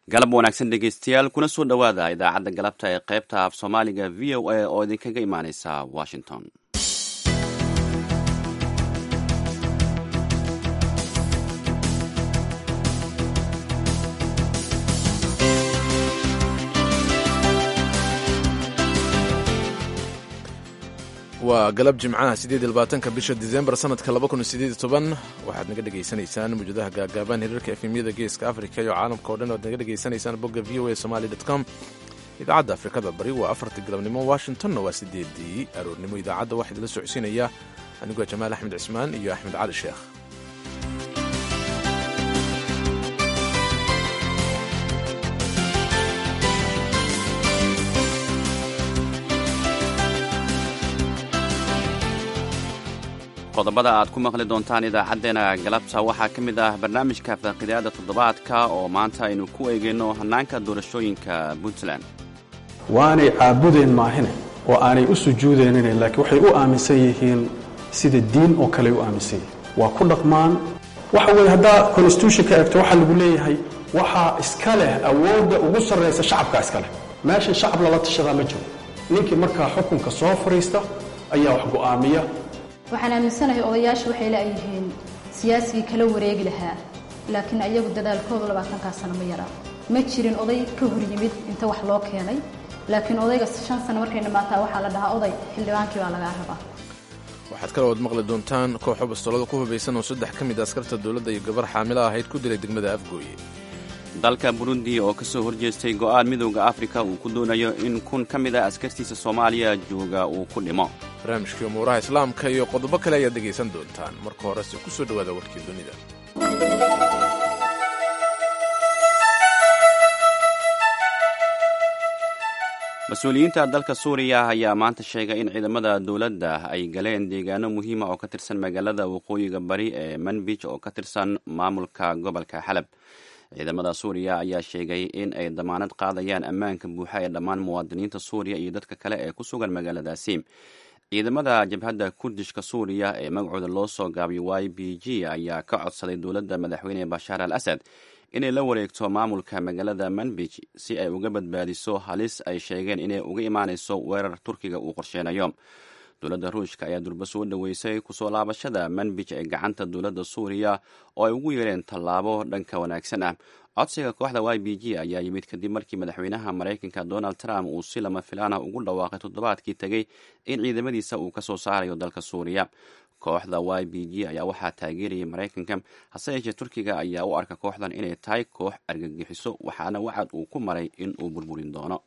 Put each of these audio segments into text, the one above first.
galab wanaagsan dhegeystayaal kuna soo dhowaada idaacadda galabta ee qaybta af soomaaliga v o a oo idinkaga imaaneysa washington waa galab jimcaha sideed iyo labaatanka bisha disembar sanadka laba kun iyo sideed iyo toban waxaad naga dhegaysanaysaan mawjadaha gaagaaban hirarka efemyada geeska afrika iyo caalamka o dhan oad naga dhegaysanaysaan bogga v o a somaly dot com idaacadda afrikada bari waa afartii galabnimo washingtonna waa sideedii aroornimo idaacadda waxaa idinla socodsiinaya anigoo jamaal axmed cismaan iyo axmed cali sheekh qodobada aad ku maqli doontaan idaacaddeenna galabta waxaa ka mid ah barnaamijka faaqidaada toddobaadka oo maanta aynu ku eegayno hannaanka doorashooyinka puntland waanay caabudeen maahine oo aanay u sujuudeenine laakiin waxay u aaminsan yihiin sida diin oo kale u aaminsan yihiin waa ku dhaqmaan waxa weye haddaa constitutionka eegto waxaa lagu leeyahay waxaa iska leh awoodda ugu sarraysa shacabka iska leh meeshan shacab lala tashadaa ma jiro ninkii markaa xukunka soo fadhiista ayaa wax go'aamiya waxaan aaminsanahay odayaashu waxay la'yihiin siyaasigii kala wareegi lahaa laakiin ayagu dadaalkoodu labaatankaa sano ma yaraa ma jirin oday ka hor yimid inta wax loo keenay laakiin odayga shan sano markay dhammaataa waxaa la dhahaa oday xildhibaankii baa lagaa rabaa waxaad kale ood maqli doontaan kooxo bastoolada ku hubaysan oo saddex ka mid askarta dowladda iyo gabar xaamilo ahayd ku dilay degmada afgooye dalka burundi oo ka soo horjeestay go'aan midowda afrika uu ku doonayo in kun ka mid a askartiisa soomaaliya jooga uu ku dhimo barnaamijkii umuuraha islaamka iyo qodobo kale ayaad dhegaysan doontaan marka horese ku soo dhowaada warkii dunida mas-uuliyiinta dalka suuriya ayaa maanta sheegay in ciidamada dowladda ay galeen deegaano muhiima oo ka tirsan magaalada waqooyiga bari ee manbij oo ka tirsan maamulka gobolka xalab ciidamada suuriya ayaa sheegay in ay damaanad qaadayaan ammaanka buuxa ee dhammaan muwaadiniinta suuriya iyo dadka kale ee ku sugan magaaladaasi ciidamada jabhadda kurdishka suuriya ee magacooda loo soo gaabiyo y b g ayaa ka codsaday dowladda madaxweyne bashaar al asad inay la wareegto maamulka magaalada manbij si ay uga badbaadiso halis ay sheegeen inay uga imaanayso weerar turkiga uu qorsheynayo dowladda ruushka ayaa durba soo dhoweysay kusoo laabashada manbij ee gacanta dowladda suuriya oo ay ugu yeereen tallaabo dhanka wanaagsan ah codsiga kooxda y b g ayaa yimid kadib markii madaxweynaha maraykanka donald trump uu si lama filaana ugu dhawaaqay toddobaadkii tegey in ciidamadiisa uu ka soo saarayo dalka suuriya kooxda y b g ayaa waxaa taageerayay maraykanka hase yeeshee turkiga ayaa u arka kooxdan inay tahay koox argagixiso waxaana wacad uu ku maray in uu burburin doono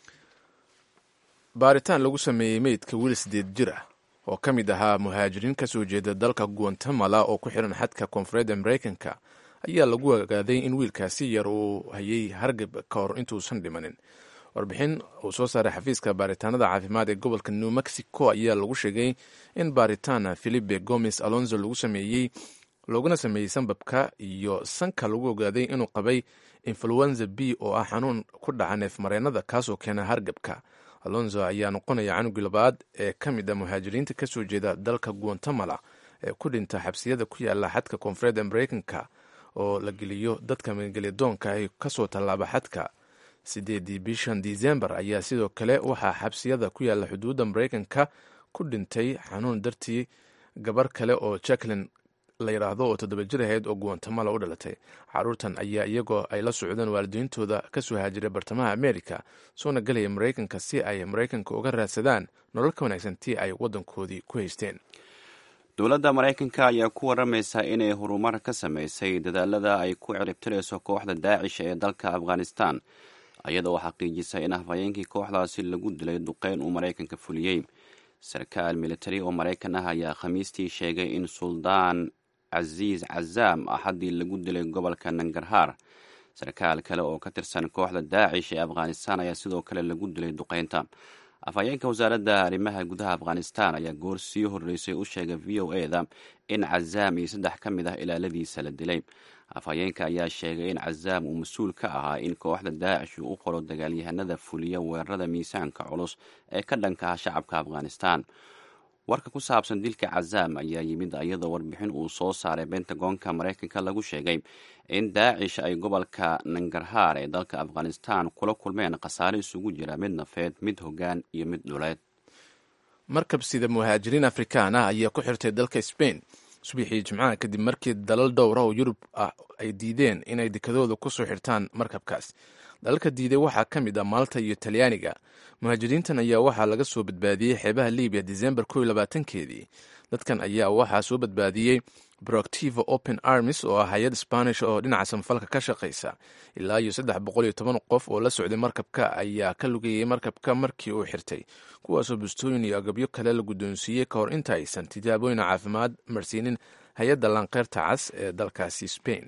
baaritaan lagu sameeyey meydka wiil sideed jir ah oo ka mid ahaa muhaajiriin ka soo jeeda dalka guatemala oo ku xiran xadka koonfureedda maraykanka ayaa lagu ogaaday in wiilkaasi yar uu hayay hargab ka hor intuusan dhimanin warbixin uu soo saaray xafiiska baaritaanada caafimaad ee gobolka new mexico ayaa lagu sheegay in baaritaan filipe gomes alonso lagu sameeyey looguna sameeyey sanbabka iyo sanka lagu ogaaday inuu qabay influenza b oo ah xanuun ku dhaca neefmareennada kaasoo keena hargabka alonso ayaa noqonaya canugii labaad ee ka mid a muhaajiriinta ka soo jeeda dalka guatemala ee ku dhinta xabsiyada ku yaala xadka koonfureedda maraykanka oo la geliyo dadka magelyadoonka ay kasoo tallaaba xadka sideedii bishan disembar ayaa sidoo kale waxaa xabsiyada ku yaala xuduudda maraykanka ku dhintay xanuun dartii gabar kale oo jacklin la yidhaahdo oo toddoba jir ahayd oo guatemala u dhalatay caruurtan ayaa iyagoo ay la socdeen waalidiintooda kasoo haajiray bartamaha america soona gelaya maraykanka si ay maraykanka uga raadsadaan nolol ka wanaagsan tii ay waddankoodii ku haysteen dowladda maraykanka ayaa ku waramaysa inay horumar ka samaysay dadaalada ay ku ciribtirayso kooxda daacish ee dalka afghanistan iyadoo xaqiijisay in hafhayeenkii kooxdaasi lagu dilay duqeyn uu maraykanka fuliyey sarkaal militari oo maraykan ah ayaa khamiistii sheegay in suldaan casiis cazaam axaddii lagu dilay gobolka nangarhaar sarkaal kale oo ka tirsan kooxda daacish ee afghanistan ayaa sidoo kale lagu dilay duqeynta afhayeenka wasaaradda arrimaha gudaha afghanistan ayaa goor sii horreysay u sheegay v o e da in cazaam iyo saddex ka mid ah ilaaladiisa la dilay afhayeenka ayaa sheegay in cazaam uu mas-uul ka ahaa in kooxda daacish uu u qoro dagaalyahanada fuliya weerarada miisaanka culus ee ka dhanka ah shacabka afghanistan warka ku saabsan dilka cazaam ayaa yimid iyadoo warbixin uu soo saaray bentagoonka maraykanka lagu sheegay in daacish ay gobolka nangarhaar ee dalka afghanistan kula kulmeen khasaare isugu jira mid nafeed mid hoggaan iyo mid dhuleed markab sida muhaajiriin afrikaan ah ayaa ku xirtay dalka sbain subaxii jimcaha kadib markii dalal dhowra oo yurub ah ay diideen inay dekadooda ku soo xirtaan markabkaas dalalka diiday waxaa ka mid ah malta iyo talyaaniga muhaajiriintan ayaa waxaa laga soo badbaadiyey xeebaha libiya disembar ko iyo labaatankeedii dadkan ayaa waxaa soo badbaadiyey proactiva open armis oo ah hay-ad spanish oo dhinaca samfalka ka shaqaysa ilaa iyo saddex boqol iyo toban qof oo la socday markabka ayaa ka lugayay markabka markii uu xirtay kuwaasoo bustooyin iyo agabyo kale la guddoonsiiyey ka hor inta aysan tijaabooyin caafimaad marsiinin hay-adda lanqeyrta cas ee dalkaasi spain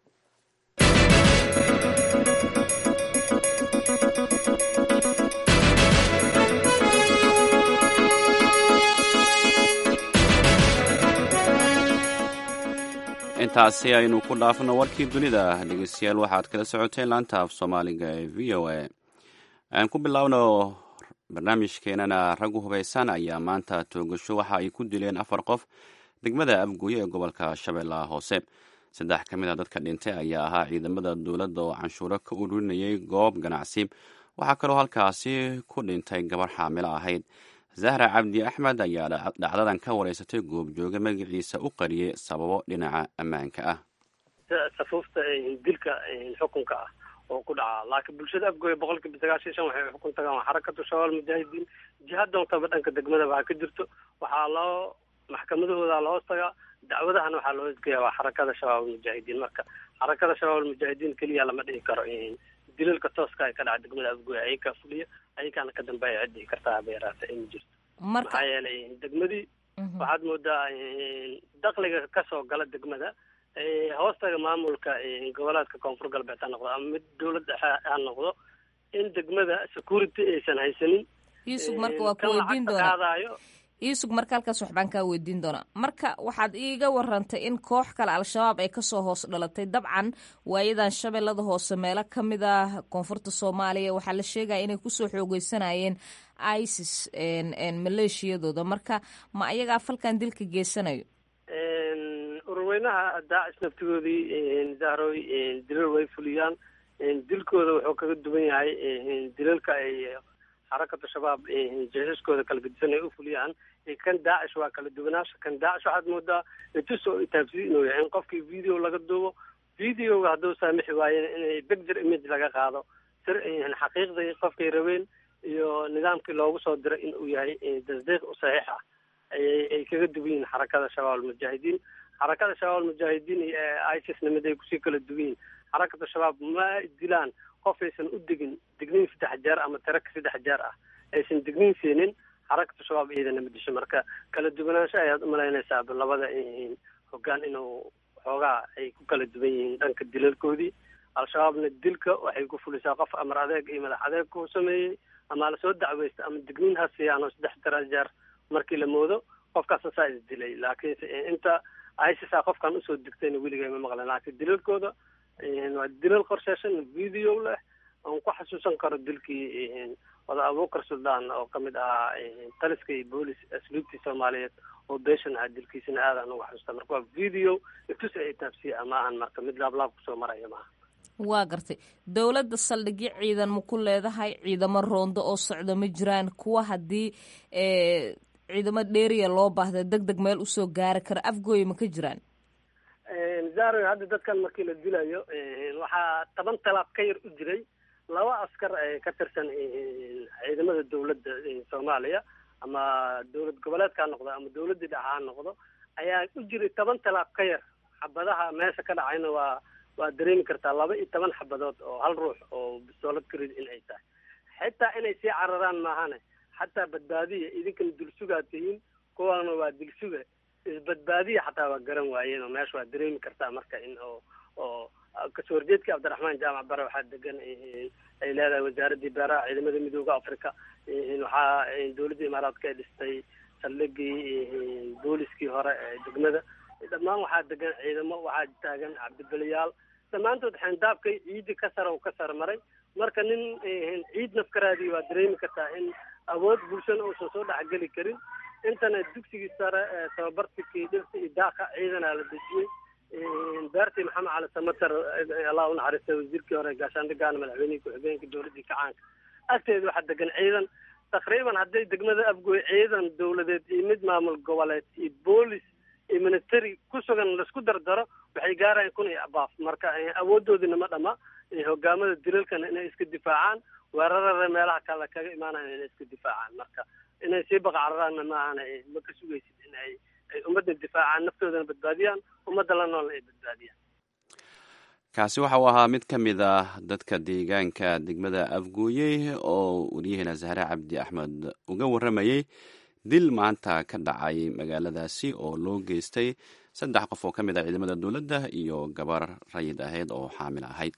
intaasi aynu ku dhaafno warkii dunida dhegeystayaal waxaad kala socoteen laanta af soomaaliga ee v o a aan ku bilaawno barnaamijkeenana raggu hubaysan ayaa maanta toogasho waxa ay ku dileen afar qof degmada abguye ee gobolka shabeellaha hoose saddex ka mid a dadka dhintay ayaa ahaa ciidamada dowladda oo canshuuro ka ururinayay goob ganacsi waxaa kaloo halkaasi ku dhintay gabar xaamilo ahayd zahra cabdi axmed ayaa dhacdadan ka wareysatay goobjooge magaciisa u qariyey sababo dhinaca ammaanka ah safuufta dilka xukunka ah oo ku dhaca laakiin bulshada afgooya boqol kiiba sagaashan shan waxay xukun tagaan waa xarakatu shabaal mujaahidiin jiha doontaba dhanka degmada waxaa ka jirto waxaa loo maxkamadahooda loo tagaa dacwadahana waxaa loo edgeeya waa xarakada shabaab mujaahidiin marka xarakada shabaab mujaahidiin keliya lama dhihi karo dilalka tooska ay ka dhaca degmada afgooya ayakaa fuliya ayakaana ka dambeeya cid dhihi kartaa haba yaraata in jirto maxaa yeelay degmadii waxaad moodaa dakliga kasoo gala degmada hoostaga maamulka goboleedka koonfur galbeed ha noqdo ama mid dawlad dhexe ha noqdo in degmada security aysan haysanin yuusuf marka waa ku weydiin doonaa yuusuf marka halkaas waxbaan kaa weydiin doonaa marka waxaad iiga warantay in koox kale al-shabaab ay kasoo hoos dhalatay dabcan waayadan shabeellada hoose meelo ka mid ah koonfurta soomaaliya waxaa la sheegaya inay kusoo xoogeysanayeen isis maleeshiyadooda marka ma ayagaa falkan dilka geysanayo ururweynaha daacis naftigoodii zahroy dilal way fuliyaan dilkooda wuxuu kaga duwan yahay dilalka ay xarakatu shabaab jeesaskooda kala gedisan ay u fuliyaan kan daacish waa kala duwanaasha kan daacish waxaad moodaa itus oo itaabsiyi inuu yahay in qofkii video laga duubo videoga hadduu saamixi waayen inay picture image laga qaado sir xaqiiqdii qofkay rabeen iyo nidaamkii loogu soo diray in uu yahay tasdiiq u saxiix ah ay kaga duwan yihiin xarakada shabaab almujaahidiin xarakada shabaab almujaahidiin iyo isisna mid ay kusii kala duwan yihiin xarakatu shabaab ma dilaan qof aysan u degin digniin saddex jeer ama tiraka saddex jeer ah aysan digniin siinin xarakatu shabaab iyadana ma disho marka kala duwanaansho ayaad umalaynaysaa labada hoggaan inuu xoogaa ay ku kala duwan yihiin dhanka dilalkoodii al-shabaabna dilka waxay ku fulisaa qof amar adeeg iyo madax adeeg ku sameeyey ama lasoo dacweysta ama digniin ha siiyaanoo saddex tira jeer markii la moodo qofkaasa saa is dilay laakiinse inta isisa qofkan usoo digtayna weliga ma maqlan laakiin dilalkooda waa dilal qorsheeshan video leh oon ku xasuusan karo dilkii wada abuukar suldaan oo kamid ahaa taliska iyo boolis asluubtii soomaaliyeed oo beeshan ah dilkiisana aadaan uga xasuusta marka waa video itus ay taabsiya ma ahan marka mid laablaab kusoo maraya maaha waa gartay dowladda saldhigyo ciidan ma ku leedahay ciidamo roondo oo socda ma jiraan kuwa haddii ciidamo dheeriya loo baahda deg deg meel usoo gaari kara afgooya ma ka jiraan zaro hadda dadkan markii la dilayo waxaa toban talaab ka yar u jiray laba askar ka tirsan ciidamada dawladda soomaaliya ama dowlad goboleedka ha noqdo ama dawladdii dhaca ha noqdo ayaa u jiray toban talaab ka yar xabadaha meesha ka dhacayna waa waa dareemi kartaa laba iyo toban xabadood oo hal ruux oo bisoolad karid in ay tahay xitaa inay sii cararaan maahane xataa badbaadiya idinkana dulsugaad tihiin kuwaana waa dilsuga isbadbaadiya xataa waa garan waayeen oo meesha waa dareemi kartaa marka in oo oo kasoo horjeedkii cabdiraxmaan jaamac bare waxaa degan ay leedahay wasaaraddii beeraha ciidamada midooda africa waxaa dowladda imaaraadka ay dhistay saldhigii booliskii hore ee degmada dhammaan waxaa degan ciidamo waxaa taagan cabdibeliyaal dhammaantood xeendaabkay ciidii ka sara u ka sar maray marka nin ciid nafkaraadii waa dareemi kartaa in awood bulshana uusan soo dhexgeli karin intana dugsigii sare tababartikii dhirta iyo daaqa ciidanaa la dejiyey beertii maxamed cali samater allah u naxariistay wasiirkii hore gaashaandhigaana madaxweynihii ku-xigeenka dowladdii kacaanka agteeda waxaa degan ciidan taqriiban hadday degmada afgoy ciidan dowladeed iyo mid maamul goboleed iyo boolis iyo military ku sugan laisku dardaro waxay gaarayaan kun iyo abaaf marka awoodoodina ma dhama hogaamada dilalkana inay iska difaacaan weerarada meelaha kale kaga imaanayan inay iska difaacaan marka inay sii baqacraraanna maahan ma ka sugaysid in ay ay ummadda difaacaan naftoodana badbaadiyaan ummadda la noolna ay badbaadiyaan kaasi waxa uu ahaa mid ka mid ah dadka deegaanka degmada afguuye oo wariyaheena zahre cabdi axmed uga warramayey dil maanta ka dhacay magaaladaasi oo loo geystay saddex qof oo ka mid ah ciidamada dowladda iyo gabar rayid ahayd oo xaamil ahayd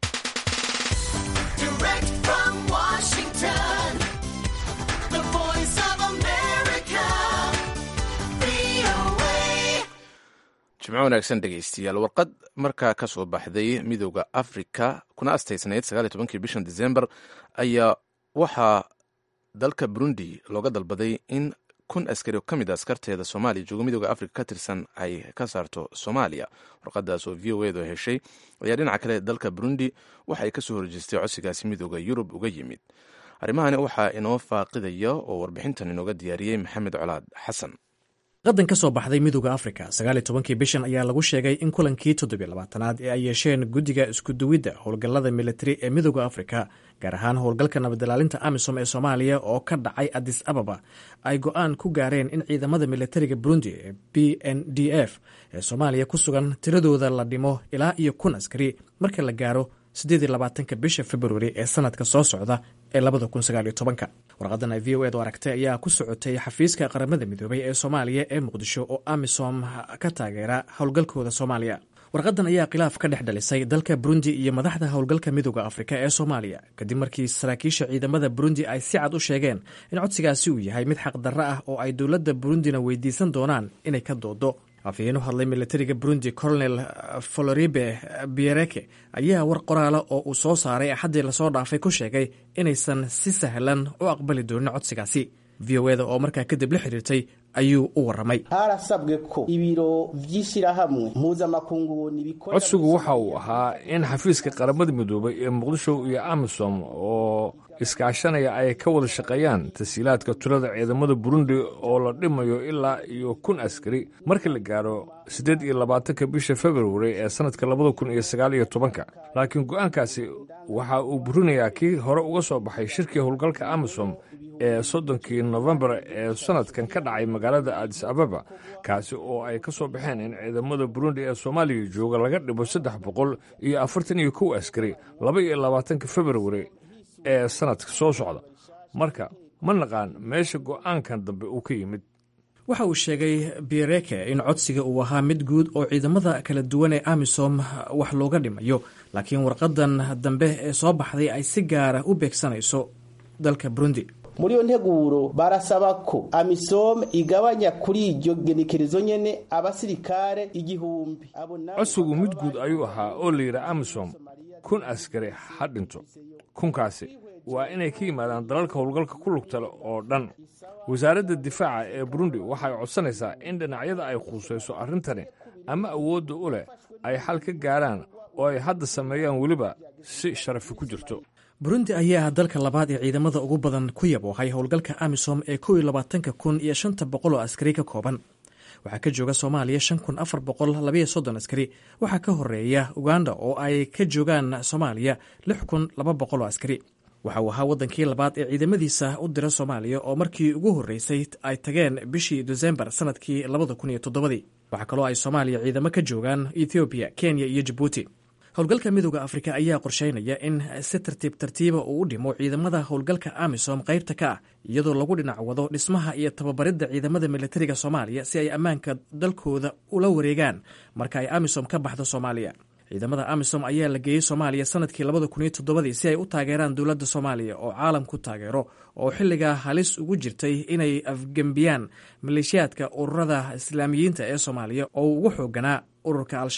jimco wanaagsan dhegeystayaal warqad markaa ka soo baxday midooda afrika kuna astaysnayd sagaal iyo tobankii bishan december ayaa waxaa dalka burundi looga dalbaday in kun askari oo ka mid a askarteeda soomaaliya jooga midooda afrika ka tirsan ay ka saarto soomaaliya warqadaas oo v o edu heshay ayaa dhinaca kale dalka burundi waxa ay kasoo horjeestay codsigaasi midooda yurub uga yimid arrimahani waxaa inoo faaqidaya oo warbixintan inooga diyaariyey maxamed colaad xasan qadan ka soo baxday midooda afrika sagaaliyo tobankii bishan ayaa lagu sheegay in kulankii toddobiyo labaatanaad ee ay yeesheen guddiga iskuduwidda howlgallada militari ee midooda afrika gaar ahaan howlgalka nabadilaalinta amisom ee soomaaliya oo ka dhacay adis ababa ay go-aan ku gaareen in ciidamada militariga burundi ee b n d f ee soomaaliya ku sugan tiradooda la dhimo ilaa iyo kun askari marka la gaaro siddeed iyo labaatanka bisha februari ee sanadka soo socda ee labada kun sagaaliyo tobanka warqadan ay v o edu aragtay ayaa ku socotay xafiiska qaramada midoobay ee soomaaliya ee muqdisho oo amisom ka taageera howlgalkooda soomaaliya warqadan ayaa khilaaf ka dhex dhalisay dalka burundi iyo madaxda howlgalka midooda afrika ee soomaaliya kadib markii saraakiisha ciidamada burundi ay si cad u sheegeen in codsigaasi uu yahay mid xaqdarro ah oo ay dowladda burundina weydiisan doonaan inay ka doodo afhayeen u hadlay militariga burundi colonel floribe biereke ayaa war qoraala oo uu soo saaray axaddii lasoo dhaafay ku sheegay inaysan si sahlan u aqbali doonin codsigaasi v o eda oo markaa kadib la xiriirtay ayuu u warramay harasabwe ko ibiro vy'ishirahamwe mpuzamakungu nibikora codsigu waxa uu ahaa in xafiiska qaramada midoobay ee muqdisho iyo amisom oo iskaashanaya ay ka wada shaqeeyaan tasiilaadka tulada ciidamada burundi oo la dhimayo ilaa iyo kun askari marka la gaaro siddeed iyo labaatanka bisha februari ee sannadka labada kun iyo sagaal iyo tobanka laakiin go-aankaasi waxa uu burinayaa kii hore uga soo baxay shirkii howlgalka amisom ee soddonkii nofembar ee sannadkan ka dhacay magaalada adis ababa kaasi oo ay ka soo baxeen in ciidamada burundi ee soomaaliya jooga laga dhibo saddex boqol iyo afartan iyo kow askari laba iyo labaatanka februari ee sannadka soo socda marka ma naqaan meesha go'aankan dambe uu ka yimid waxa uu sheegay biereke in codsiga uu ahaa mid guud oo ciidamada kala duwan ee amisom wax looga dhimayo laakiin warqadan dambe ee soo baxday ay si gaara u beegsanayso dalka burundi muri iyo nteguro barasaba ko amisom igabanya kuri iryo genekerezo nyene abasirikare igihumbi codsigu mid guud ayuu ahaa oo la yidhi amisom kun askari ha dhinto kunkaasi waa inay ka yimaadaan dalalka howlgalka ku lugtale oo dhan wasaaradda difaaca ee burundi waxay codsanaysaa in dhinacyada ay khuusayso arrintani ama awoodda u leh ay xal ka gaaraan oo ay hadda sameeyaan weliba si sharafi ku jirto burundi ayaa dalka labaad ee ciidamada ugu badan ku yaboohay howlgalka amisom ee kow iyo labaatanka kun iyo shanta boqol oo askari ka kooban waxaa ka jooga soomaaliya shan kun afar boqol labayo soddon askari waxaa ka horeeya uganda oo ay ka joogaan soomaaliya lix kun laba boqol oo askari waxa uu ahaa waddankii labaad ee ciidamadiisa u dira soomaaliya oo markii ugu horreysay ay tageen bishii desembar sanadkii labada kun iyo toddobadii waxaa kaloo ay soomaaliya ciidamo ka joogaan ethoobiya kenya iyo jabuuti howlgalka midooda afrika ayaa qorsheynaya in si tartiib tartiiba uu u dhimo ciidamada howlgalka amisom qaybta ka ah iyadoo lagu dhinac wado dhismaha iyo tababaridda ciidamada militariga soomaaliya si ay ammaanka dalkooda ula wareegaan marka ay amisom ka baxdo soomaaliya ciidamada amisom ayaa la geeyey soomaaliya sanadkii labada kun iyo toddobadii si ay u taageeraan dowladda soomaaliya oo caalamku taageero oo xilligaa halis ugu jirtay inay afgembiyaan maleeshiyaadka ururada islaamiyiinta ee soomaaliya oo ugu xooganaa ururka al-shabaab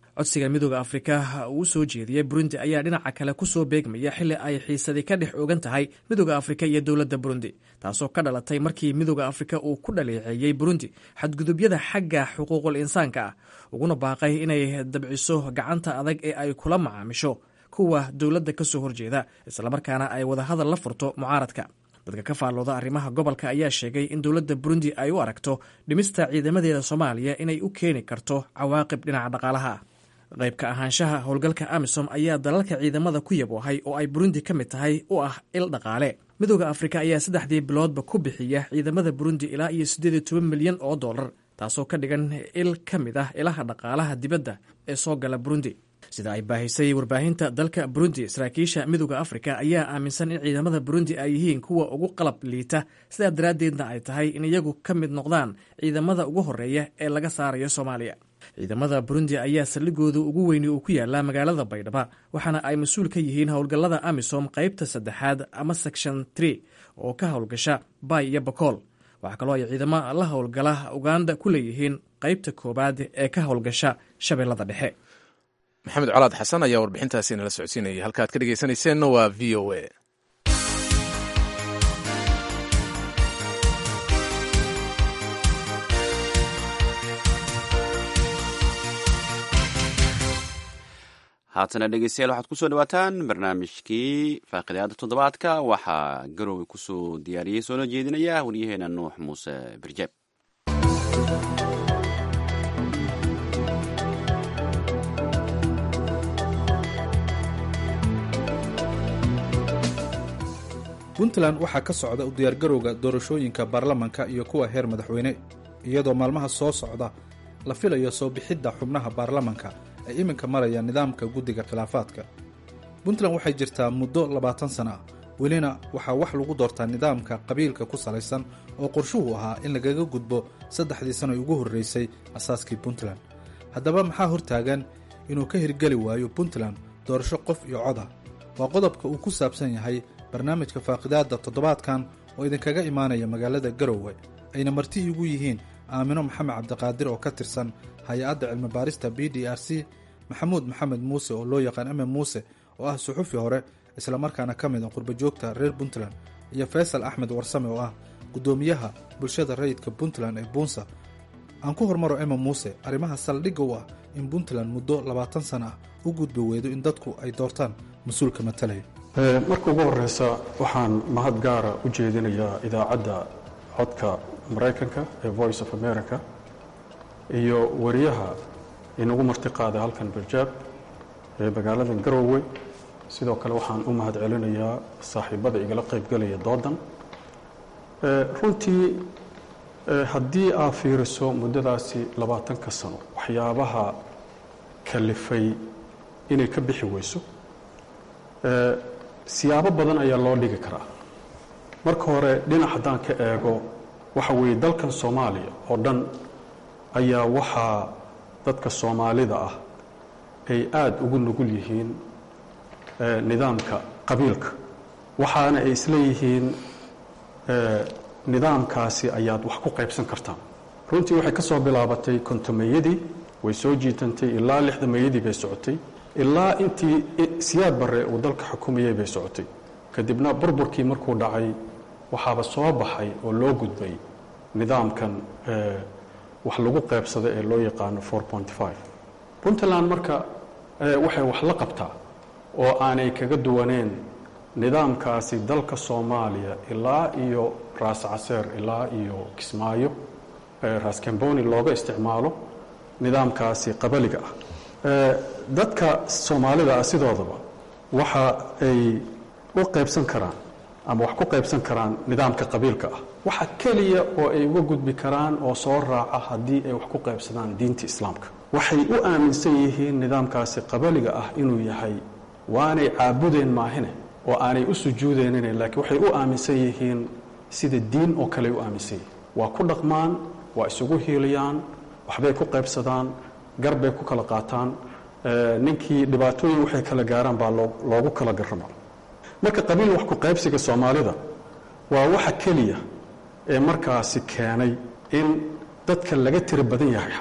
codsiga midooda afrika uu soo jeediyey burundi ayaa dhinaca kale ku soo beegmaya xilli ay xiisadi ka dhex ogan tahay midooda afrika iyo dowladda burundi taasoo ka dhalatay markii midooda afrika uu ku dhaleeceeyey burundi xadgudubyada xagga xuquuqul insaanka ah uguna baaqay inay dabciso gacanta adag ee ay kula macaamisho kuwa dowladda ka soo horjeeda islamarkaana ay wadahadal la furto mucaaradka dadka ka faallooda arrimaha gobolka ayaa sheegay in dowladda burundi ay u aragto dhimista ciidamadeeda soomaaliya inay u keeni karto cawaaqib dhinaca dhaqaalaha ah qaybka ahaanshaha howlgalka amisom ayaa dalalka ciidamada ku yaboohay oo ay burundi ka mid tahay u ah il dhaqaale midooda afrika ayaa saddexdii biloodba ku bixiya ciidamada burundi ilaa iyo siddeed iyo toban milyan oo dollar taasoo ka dhigan il ka mid ah ilaha dhaqaalaha dibadda ee soo gala burundi sida ay baahisay warbaahinta dalka burundi saraakiisha midooda afrika ayaa aaminsan in ciidamada burundi ay yihiin kuwa ugu qalab liita sidaa daraaddeedna ay tahay in iyagu ka mid noqdaan ciidamada ugu horeeya ee laga saarayo soomaaliya ciidamada burundi ayaa saldhigooda ugu weyni uu ku yaallaa magaalada baydhaba waxaana ay mas-uul ka yihiin howlgallada amisom qaybta saddexaad ama section tree oo ka howlgasha bay iyo bakool waxaa kaloo ay ciidamo la howlgala uganda ku leeyihiin qaybta koowaad ee ka howlgasha shabeellada dhexe maxamed colaad xasan ayaa warbixintaasi nala socodsiinayay halka ad ka dhegeysanayseena waa v o a haatana dhegeystayaal waxaad kusoo dhawaataan barnaamijkii faaqidaada toddobaadka waxaa garowe kusoo diyaariyey soona jeedinaya waryaheena nuux muuse birjeeb puntland waxaa ka socda u diyaargarowga doorashooyinka baarlamanka iyo kuwa heer madaxweyne iyadoo maalmaha soo socda la filayo soo bixidda xubnaha baarlamanka ay iminka maraya nidaamka guddiga khilaafaadka puntland waxay jirtaa muddo labaatan sana ah welina waxaa wax lagu doortaa nidaamka qabiilka ku salaysan oo qorshuhu ahaa in lagaga gudbo saddexdii sano ugu horreysay asaaskii puntland haddaba maxaa hortaagan inuu ka hirgeli waayo puntland doorasho qof iyo coda waa qodobka uu ku saabsan yahay barnaamijka faaqidaadda toddobaadkan oo idinkaga imaanaya magaalada garowe ayna marti iigu yihiin aamino maxamed cabdiqaadir oo ka tirsan hay-adda cilmibaarista b d r c maxamuud maxamed muuse oo loo yaqaan eme muuse oo ah suxufi hore islamarkaana ka mid a qurbajoogta reer puntland iyo faysal axmed warsame oo ah guddoomiyaha bulshada rayidka puntland ee buunsa aan ku hormaro eme muuse arrimaha saldhigga u ah in puntland muddo labaatan sana ah u gudbi weydo in dadku ay doortaan mas-uulka matalaya marka ugu horeysa waxaan mahad gaara u jeedinayaa idaacadda codka maraykanka ee voice of america iyo wariyaha inagu martiqaaday halkan barjaab ee magaalada garowe sidoo kale waxaan u mahad celinayaa saaxiibada igala qaybgelaya doodan runtii haddii aad fiiriso muddadaasi labaatanka sano waxyaabaha kalifay inay ka bixi weyso siyaabo badan ayaa loo dhigi karaa marka hore dhinac haddaan ka eego waxa weeye dalkan soomaaliya oo dhan ayaa waxaa dadka soomaalida ah ay aada ugu nugul yihiin nidaamka qabiilka waxaana ay isleeyihiin nidaamkaasi ayaad wax ku qaybsan kartaan runtii waxay ka soo bilaabatay kontomeeyadii way soo jiitantay ilaa lixdameeyadii bay socotay ilaa intii siyaad barre uu dalka xukumayay bay socotay kadibna burburkii markuu dhacay waxaaba soo baxay oo loo gudbay nidaamkan wax lagu qaybsada ee loo yaqaano puntland marka waxay wax la qabtaa oo aanay kaga duwaneen nidaamkaasi dalka soomaaliya ilaa iyo raas caseer ilaa iyo kismaayo raas kamboni looga isticmaalo nidaamkaasi qabaliga ah dadka soomaalida ah sidoodaba waxa ay u qaybsan karaan ama wax ku qaybsan karaan nidaamka qabiilka ah waxa keliya oo ay uga gudbi karaan oo soo raaca haddii ay wax ku qaybsadaan diinta islaamka waxay u aaminsan yihiin nidaamkaasi qabaliga ah inuu yahay waanay caabudeen maahine oo aanay u sujuudeenine laakiin waxay u aaminsan yihiin sida diin oo kale u aaminsan yihiin waa ku dhaqmaan waa isugu hiiliyaan waxbay ku qaybsadaan garbay ku kala qaataan ninkii dhibaatooyin waxay kala gaaraan baa loogu kala garrama marka qabiil wax ku qaybsiga soomaalida waa waxa keliya ee markaasi keenay in dadka laga tiro badan yahay xataa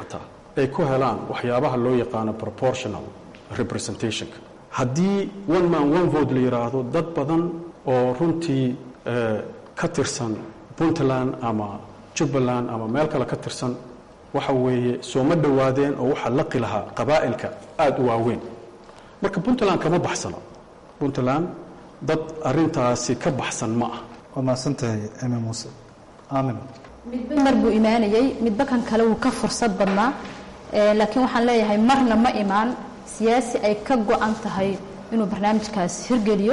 ay ku helaan waxyaabaha loo yaqaano proportional representationka haddii one man one vote la yidhaahdo dad badan oo runtii ka tirsan puntland ama jubbaland ama meel kale ka tirsan waxa weeye sooma dhowaadeen oo waxaa laqi lahaa qabaa'ilka aada u waaweyn marka puntland kama baxsano puntland dad arintaasi ka baxsan ma ah waa mahadsantahay eme muuse aamin midba mar buu imaanayey midba kan kale wuu ka fursad badnaa laakiin waxaan leeyahay marna ma imaan siyaasi ay ka go-an tahay inuu barnaamijkaas hirgeliyo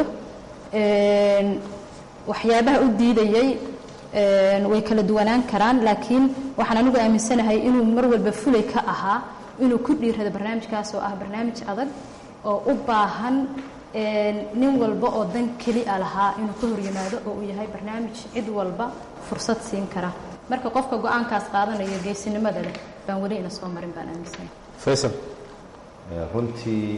waxyaabaha u diidayey way kala duwanaan karaan laakiin waxaan anigu aaminsanahay inuu mar walba fulay ka ahaa inuu ku dhiirado barnaamijkaas oo ah barnaamij adag oo u baahan nin walba oo dan keli a lahaa inuu ka horyimaado oo uu yahay barnaamij cid walba fursad siin kara marka qofka go-aankaas qaadanayo geesinimada leh baan weli ina soo marin baan aaminsanahay faysal runtii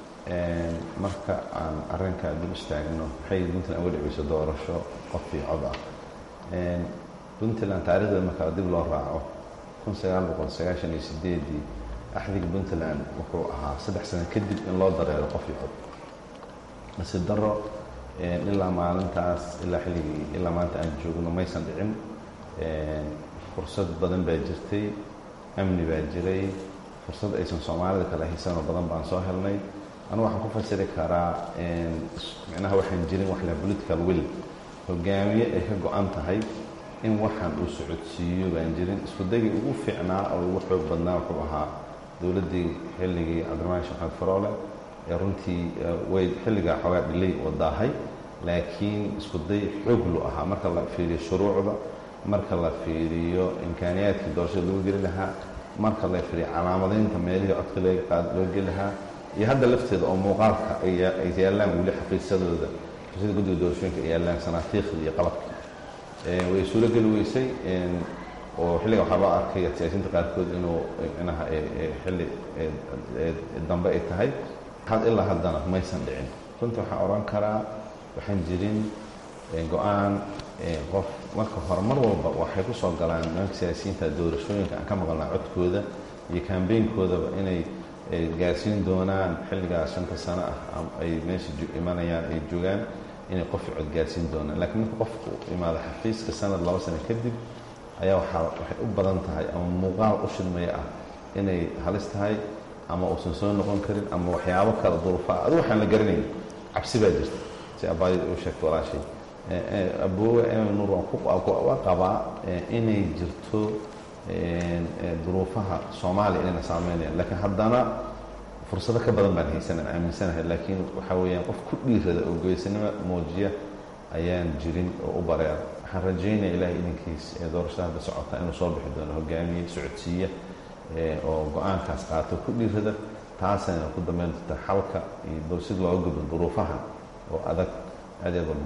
marka aan arrinka dib istaagno waxay puntland uga dhiciyso doorasho qof iyo cod ah puntland taarikhdeeda marka dib loo raaco kun sagaal boqol sagaashan iyo sideedii axdiga puntland wuxuu ahaa saddex sano kadib in loo dareero qof iyo cod nasiib daro ilaa maalintaas ilaa xilligii ilaa maanta aan joogno maysan dhicin fursad badan baa jirtay amni baa jiray fursad aysan soomaalida kale haysanoo badan baan soo helnay anugu waxaan ku fasiri karaa micnaha waxaan jirin wax la political will hogaamiye ay ka go-an tahay in waxaan uu socodsiiyo baan jirin isku dagii ugu fiicnaa oo ugu xoog badnaa wuxuu ahaa dowladdii xilligii cabdiramaan sheekh axmed faroole ee runtii way xilligaa xoogaa dhilay oo daahay laakiin isku day xooglu ahaa marka la fiiriyo shuruucda marka la fiiriyo imkaaniyaadkii doorashada lagu geli lahaa marka la fiiriyo calaamadaynta meelihii codka loo geli lahaa iyo hadda lafteeda oo muuqaalka ay yaallaan weli xafiisyadooda xafiisyada guddiga doorashooyinka ay yaallaan sanaatiikhda iyo qalabka way suuro geli weysay oo xilliga waxaa loo arkay siyaasiyiinta qaarkood inuu micnaha xilli dambe ay tahay ilaa haddana maysan dhicin runtii waxaan odhan karaa waxaan jirin go-aan qof marka hore mar walba waxay ku soo galaan nimanka siyaasiyiinta doorashooyinka aan ka maqalnaa codkooda iyo kambeynkoodaba inay gaarsiin doonaan xilligaas shanta sano ah ay meesha imanayaan ay joogaan inay qof cod gaarsiin doonaan laakiin marka qofku imaado xafiiska sanad laba sano kadib ayaa waxaa waxay u badan tahay ama muuqaal u shidmaya ah inay halis tahay ama uusan soo noqon karin ama waxyaabo kale duruufaa adigu waxaan la garanayn cabsi baa jirta si abaayada u sheegta walaashay aboowe nuur waa qabaa inay jirto duruufaha soomaaliya inayna saameynayaan laakiin haddana fursado ka badan baan haysanaan aaminsanahay laakiin waxaa weeyaan qof ku dhiirada oo geesinimo muujiya ayaan jirin oo u bareera waxaan rajaynaya ilaahay idinkiis ee doorashada hadda socota inuu soo bixi doono hogaamiye socodsiiya oo go-aankaas qaato ku dhiirada taasayna ku dambeyn doonta xalka iyo si looga gudbo duruufaha oo adag aad aad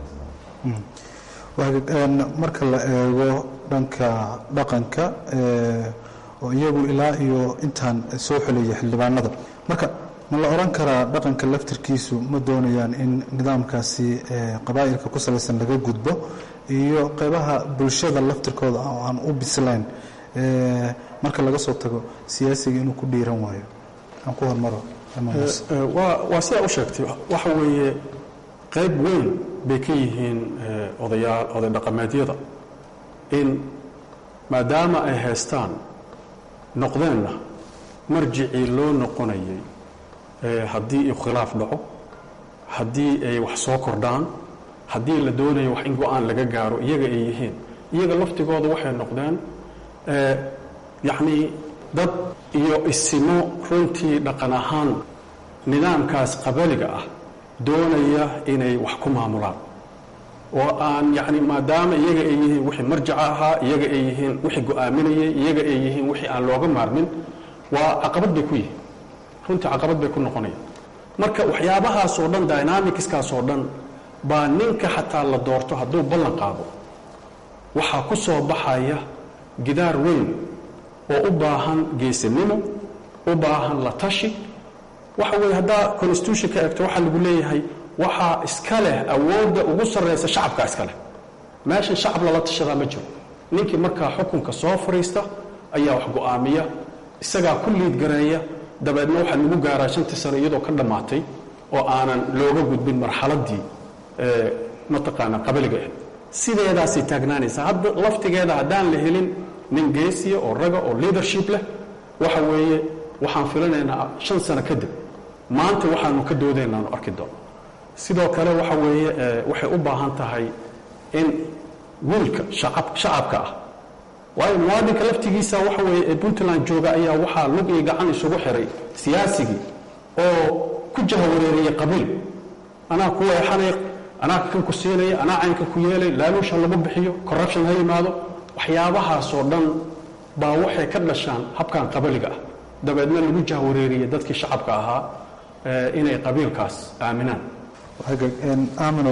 marka la eego dhanka dhaqanka oo iyagu ilaa iyo intaan soo xelaya xildhibaanada marka ma la odhan karaa dhaqanka laftirkiisu ma doonayaan in nidaamkaasi qabaa'ilka ku salaysan laga gudbo iyo qeybaha bulshada laftirkooda oo aan u bislayn marka laga soo tago siyaasiga inuu ku dhiiran waayo aan ku hormaro waa sidaa u sheegtay waxa weeye qayb weyn bay ka yihiin odayaal oday dhaqameedyada in maadaama ay haystaan noqdeenna marjicii loo noqonayay haddii khilaaf dhaco haddii ay wax soo kordhaan haddii la doonayo wax in go-aan laga gaaro iyaga ay yihiin iyaga laftigooda waxay noqdeen yacnii dad iyo isimo runtii dhaqan ahaan nidaamkaas qabaliga ah doonaya inay wax ku maamulaan oo aan yacni maadaama iyaga ay yihiin wixii marjaca ahaa iyaga ay yihiin wixii go-aaminayay iyaga ay yihiin wixii aan looga maarmin waa caqabad bay ku yihiin runtii caqabad bay ku noqonayaan marka waxyaabahaasoo dhan dynamicskaasoo dhan baa ninka xataa la doorto hadduu ballan qaado waxaa ku soo baxaya gidaar weyn oo u baahan geesinimo u baahan la tashi waxa weeye haddaa constitution ka egto waxaa lagu leeyahay waxaa iska leh awoodda ugu sarraysa shacabkaa iska leh meeshan shacab lala tashadaa ma jiro ninkii markaa xukunka soo fadhiista ayaa wax go-aamiya isagaa ku liid gareeya dabeedna waxaa lagu gaaraa shantii sano iyadoo ka dhammaatay oo aanan looga gudbin marxaladdii mataqaanaa qabaliga ahayd sideedaasay taagnaanaysaa hadda laftigeeda haddaan la helin nin geesiya oo raga oo leadership leh waxa weeye waxaan filanaynaa shan sano kadib maanta waxaanu ka doodaynaanu arki doono sidoo kale waxa weeye waxay u baahan tahay in wiilka shacabka ah waayo muwaadinka laftigiisa waxa weeye ee puntland jooga ayaa waxaa lug iyo gacan isugu xiray siyaasigii oo ku jahawareeriyey qabiil anaa ku weexanay anaa kan ku siinaya anaa caynka ku yeelay laaluusha lagu bixiyo corruption ha yimaado waxyaabahaasoo dhan baa waxay ka dhashaan habkan qabaliga ah dabeedna lagu jahwareeriyey dadkii shacabka ahaa inay qabiilkaas aaminaan aamino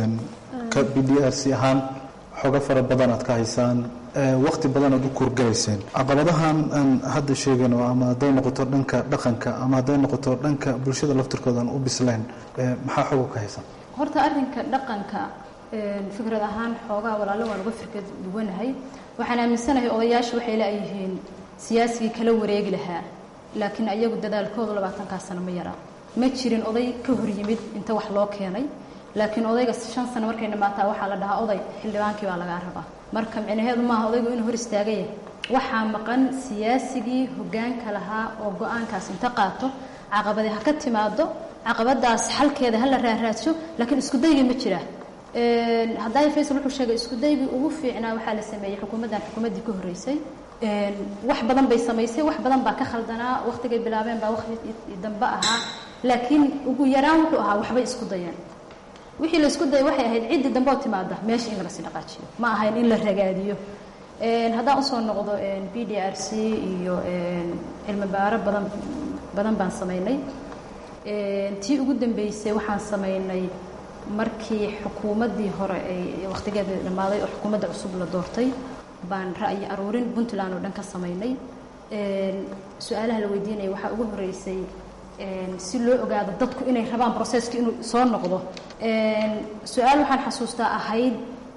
ka b d r c ahaan xooga fara badan aad ka haysaan wakti badan aad u kuurgalayseen caqabadahan aan hadda sheegayno ama hadday noqoto dhanka dhaqanka ama hadday noqoto dhanka bulshada laftirkooda aan u bislayn maxaa xooga ka haysan horta arrinka dhaqanka fikrad ahaan xoogaa walaalo waan uga firkad duwanahay waxaan aaminsanahay odayaashu waxay leeyihiin siyaasigii kala wareegi lahaa laakiin ayagu dadaalkoodu labaatankaa sano ma yaraa ma jirin oday ka hor yimid inta wax loo keenay laakiin odayga shan sano markay dhamaataa waxaa la dhahaa oday xildhibaankii baa lagaa rabaa marka micnaheedu maaha odaygu inuu hor istaagaya waxaa maqan siyaasigii hoggaanka lahaa oo go-aankaas inta qaato caqabadi ha ka timaado caqabadaas xalkeeda ha la raaraadsho laakiin iskudayga ma jira haddaay faysal wuxuu sheegay iskudaygii ugu fiicnaa waxaa la sameeyey xukuumaddan xukuumaddii ka horreysay wax badan bay samaysay wax badan baa ka khaldanaa wakhtigay bilaabeen baa wakhti dambe ahaa laakiin ugu yaraan wuxuu ahaa waxbay isku dayeen wixii la isku dayay waxay ahayd ciddii dambe oo timaada meesha in lasii dhaqaajiyo ma ahayn in la ragaadiyo haddaan usoo noqdo b d r c iyo cilmi baaro badan badan baan samaynay tii ugu dambeysay waxaan samaynay markii xukuumaddii hore ay wakhtigeeda dhammaaday oo xukuumadda cusub la doortay baan ra'yi aruurin puntland oo dhan ka samaynay su-aalaha la weydiinaya waxaa ugu horreysay si loo ogaado dadku inay rabaan broseski inuu soo noqdo su-aal waxaan xasuustaa ahayd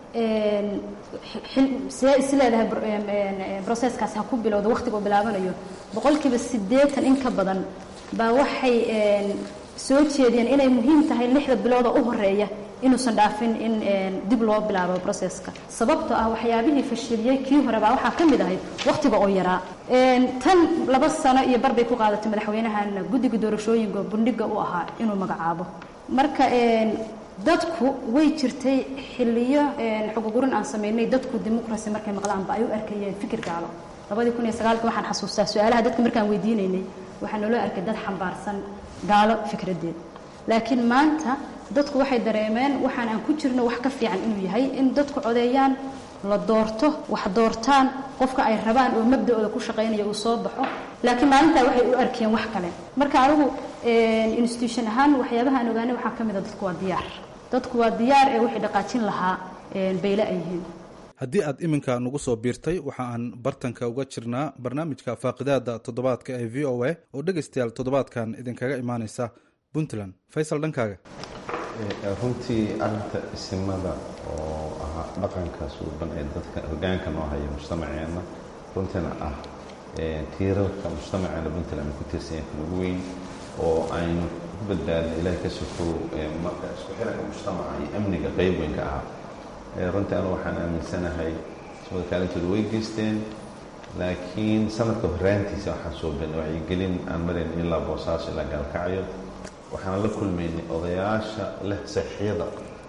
see is leedahay broseskaasi ha ku bilowda wakhtiga uu bilaabanayo boqolkiiba siddeetan in ka badan baa waxay soo jeediyeen inay muhiim tahay lixda bilooda u horeeya inuusan dhaafin in dib loo bilaabo broseska sababtoo ah waxyaabihii fashiliyey kii hore baa waxaa ka mid ahayd wakhtiga oo yaraa tan laba sano iyo bar bay ku qaadatay madaxweynahan guddiga doorashooyinka bundhiga u ahaa inuu magacaabo marka dadku way jirtay xiliyo xugugurin aan samaynay dadku dimuqrasi markay maqlaanba ay u arkayeen fikir gaalo labadii kun iyo sagaalka waxaan xasuustaa su-aalaha dadka markaan weydiinaynay waxaa naloo arkay dad xambaarsan gaalo fikradeed laakiin maanta dadku waxay dareemeen waxaan aan ku jirno wax ka fiican inuu yahay in dadku codeeyaan la doorto wax doortaan qofka ay rabaan oo mabda-ooda ku shaqaynaya uu soo baxo laakiin maalintaa waxay u arkeen wax kale marka anigu institution ahaan waxyaabaha aan ogaanay waxaa ka mid a dadku waa diyaar dadku waa diyaar ee wixii dhaqaajin lahaa bayle ay yihiin haddii aad iminka nagu soo biirtay waxa aan bartanka uga jirnaa barnaamijka faaqidaada toddobaadka ee v o a oo dhegaystayaal toddobaadkan idinkaga imaaneysa puntland faysal dhankaaga runtii arinta isimada oo ahaa dhaqanka suuban ee dadka hogaanka noo haya mujtamaceenna runtiina ah tiirarka mujtamaceena puntland ku tiirsanyahay kan ugu weyn oo aynu ku badbaadna ilahay ka sokow isku xiranka mujtamaca iyo amniga qeyb weyn ka ahaa runtii anu waxaan aaminsanahay ismada kaalintooda way geysteen laakiin sanadka horaantiisa waxaan soo beenay wacyigelin aan marayn ilaa boosaaso ilaa gaalkacyo waxaan la kulmaynay odayaasha leh saxiyada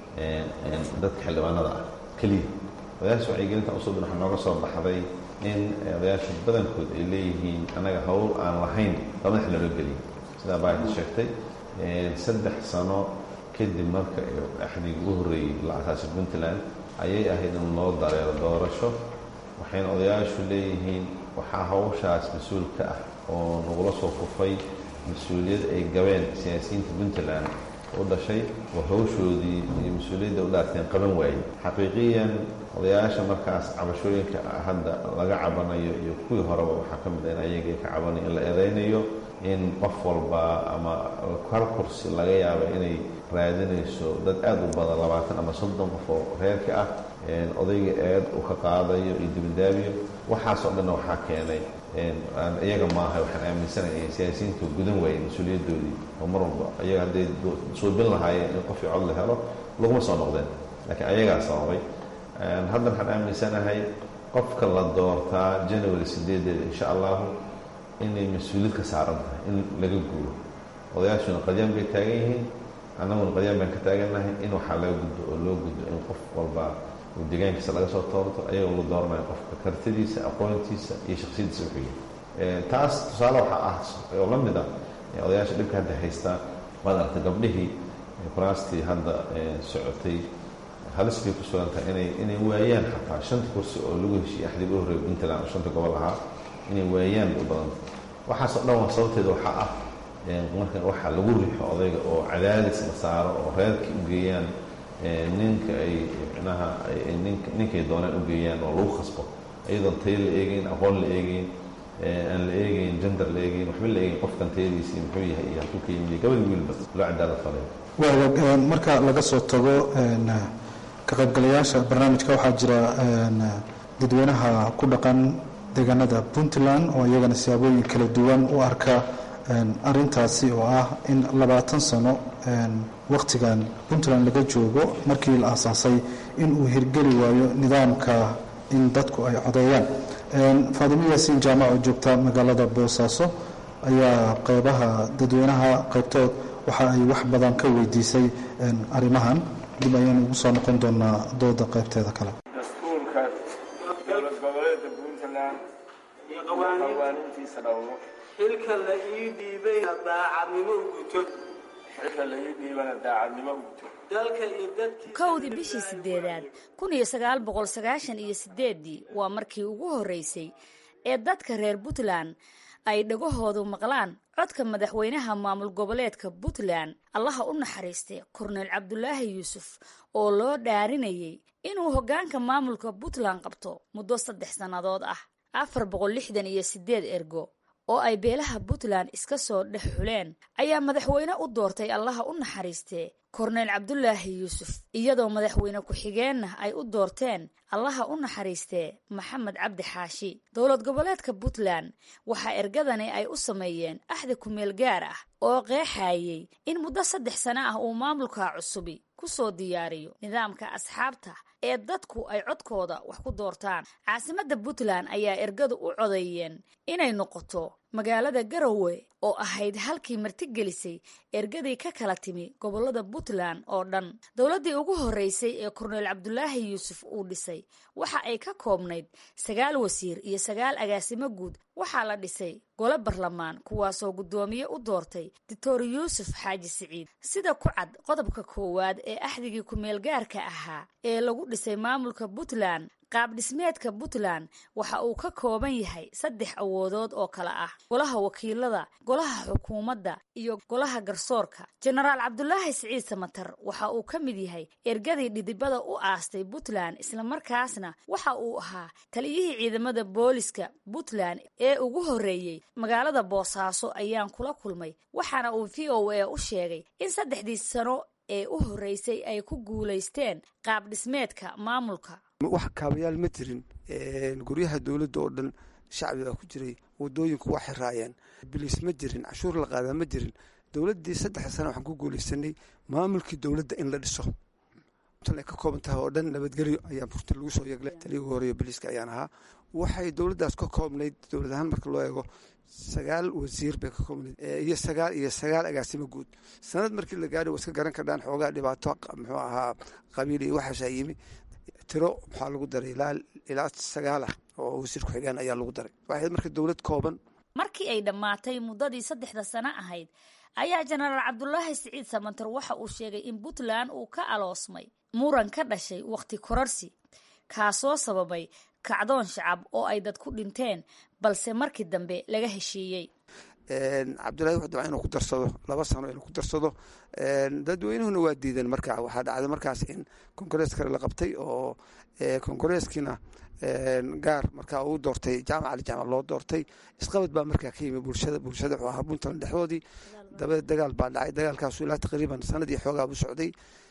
dadka xildhibaanada ah keliya odayaasha wacyigelinta usoo ben waxaa nooga soo baxday in odayaasha badankood ay leeyihiin annaga hawl aan lahayn baa madax looga geliyay sidaa baayta sheegtay saddex sano kadib marka axdiga ugu horreeyey la asaasay puntland ayay ahayd in loo dareero doorasho waxayna odayaashu leeyihiin waxaa hawshaas mas-uul ka ah oo nagula soo kufay mas-uuliyad ay gabeen siyaasiyiinta puntland u dhashay oo hawshoodii iyo mas-uuliyadda u dhaarteen qaban waayey xaqiiqiyan odayaasha markaas cabashooyinka hadda laga cabanayo iyo kuwii horeba waxaa ka mid a in ayagii ka cabanayo in la eedaynayo in qof walba ama hal kursi laga yaaba inay raadinayso dad aada u badan labaatan ama soddon qof oo reerka ah odayga eed uu ka qaadayo iyo dibadaabiyo waxaasoo dhanna waxaa keenay iyaga maaha waxaan aaminsanaya siyaasiyiintu gudan waayey mas-uuliyadoodii oo mar walba iyaga hadday suubin lahaayeen in qofkii cod la helo laguma soo noqdeen laakiin ayagaa sababay hadda waxaan aaminsanahay qofka la doortaa january sideedeeda insha allahu inay mas-uuliyad ka saaran tahay in laga guuro odayaashuna qadyaan bay taagan yihiin annaguna qadyaan baan ka taagannahay in waxaa laga gudbo oo loo gudbo in qof walba uu deegaankiisa laga soo toorto ayagoo la dooranayo qofka kartidiisa aqoontiisa iyo shaksiyadiisa wuxuu yahay taas tusaale waxaa ah oo la mid ah odayaasha dhibka hadda haystaa waad aragtay gabdhihii kuraastii hadda socotay halis bay ku sugan tahay inay inay waayaan xataa shanta kursi oo lagu heshiiyey axdii u horreeyay puntland oo shanta gobol ahaa inay waayaan bay u badanta waxaasoo dhan waa sababteeda waxaa ah marka waxaa lagu riixo odayga oo cadaadis la saaro oo reerkii u geeyaan ninka ay micnaha ninkay doonaan u geeyaan oo lagu khasbo iyadoon tayo la eegeyn aqoon la eegeyn aan la eegeyn gender la eegeyn waxba la eegeyn qofkan tayadiisii muxuu yahay iyo halkuu ka yimid gabadhi wiilba loo cadaalad falay waaga marka laga soo tago ka qaybgalayaasha barnaamijka waxaa jira dadweynaha ku dhaqan deegaanada puntland oo iyagana siyaabooyin kala duwan u arka arintaasi oo ah in labaatan sano wakhtigan puntland laga joogo markii la aasaasay in uu hirgeli waayo nidaamka in dadku ay codeeyaan faadimo yaasiin jaamac oo joogta magaalada boosaaso ayaa qeybaha dadweynaha qaybtood waxa ay wax badan ka weydiisay arrimahan dib ayaynu ugu soo noqon doonaa dooda qaybteeda kale dastuurka dowlad goboleedka puntland iyo qawaaniintiisa dhowro xilka la ii dhiibayna daacadnimo guto xilka la ii dhiibana daacadnimo guto dalka iyo dadkii kowdii bishii sideedaad kun iyo sagaal boqol sagaashan iyo sideeddii waa markii ugu horreysay ee dadka reer puntland ay dhagahoodu maqlaan codka madaxweynaha maamul goboleedka puntland allaha u naxariistay korneyl cabdulaahi yuusuf oo loo dhaarinayay inuu hoggaanka maamulka puntland qabto muddo saddex sannadood ah afar boqol lixdan iyo sideed ergo oo ay beelaha puntland iska soo dhex xuleen ayaa madaxweyne u doortay allaha u naxariistee korneyl cabdulaahi yuusuf iyadoo madaxweyne ku-xigeenna ay u doorteen allaha u naxariistee maxamed cabdi xaashi dowlad goboleedka puntland waxaa ergadani ay u sameeyeen axdi kumeel gaar ah oo qeexayay in muddo saddex sano ah uu maamulka cusubi ku soo diyaariyo nidaamka asxaabta ee dadku ay codkooda wax ku doortaan caasimadda puntland ayaa ergadu u codeeyeen inay noqoto magaalada garowe oo ahayd halkii martigelisay ergadii ka kala timi gobolada puntland oo dhan dowladdii ugu horreysay ee korneyl cabdulaahi yuusuf uu dhisay waxa ay ka koobnayd sagaal wasiir iyo sagaal agaasimo guud waxaa la dhisay gole barlamaan kuwaasoo guddoomiye u doortay doctor yuusuf xaaji siciid sida ku cad qodobka koowaad ee axdigii ku-meel gaarka ahaa ee lagu dhisay maamulka puntland qaab dhismeedka puntland waxa uu ka kooban yahay saddex awoodood oo kale ah golaha wakiilada golaha xukuumadda iyo golaha garsoorka jenaraal cabdulaahi siciid samatar waxa uu ka mid yahay ergadii dhidibada u aastay puntland islamarkaasna waxa uu ahaa taliyihii ciidamada booliska puntland ee ugu horreeyey magaalada boosaaso ayaan kula kulmay waxaana uu v o a u sheegay in saddexdii sano ee u horreysay ay ku guulaysteen qaab dhismeedka maamulka wax kaabayaal ma jirin guryaha dowladda oo dhan shacbiga ku jiray wadooyinku waa xiraayeen biliis ma jirin cashuur la qaadaa ma jirin dowladdii saddex sana waxaan ku guulaysanay maamulkii dowladda in la dhiso ay ka kooban tahay oo dhan nabadgelyo ayaa burti lagu soo yeeglay taliygu horeeyo biliiska ayaan ahaa waxay dowladdaas ka koobnayd dowlad ahaan marka loo eego sagaal wasiir bay ka koobnayd iyo sagaal iyo sagaal agaasimo guud sanad markii la gaadhay waa iska garan kardhaan xoogaa dhibaato muxuu ahaa qabiil iyo waxaasaa yimi tiro maxaa lagu daray ilaa sagaal ah oo wasiir ku-xigeen ayaa lagu daray waxayd marka dowlad kooban markii ay dhammaatay muddadii saddexda sano ahayd ayaa jenaraal cabdulaahi siciid samantar waxa uu sheegay in puntland uu ka aloosmay muran ka dhashay wakhti kororsi kaasoo sababay kacdoon shacab oo ay dad ku dhinteen balse markii dambe laga heshiiyey cabdullahi wuxuu dabca inuu ku darsado laba sano inuu ku darsado dadweynuhuna waa diidan marka waxaa dhacday markaas in kongarees kale la qabtay oo kongareeskiina gaar markaa uu doortay jaamac ali jaamac loo doortay isqabad baa markaa ka yimi bulshada bulshada wuxuu ahaa puntland dhexdoodii dabadeed dagaal baa dhacay dagaalkaasu ilaa taqriiban sanadii xoogaa u socday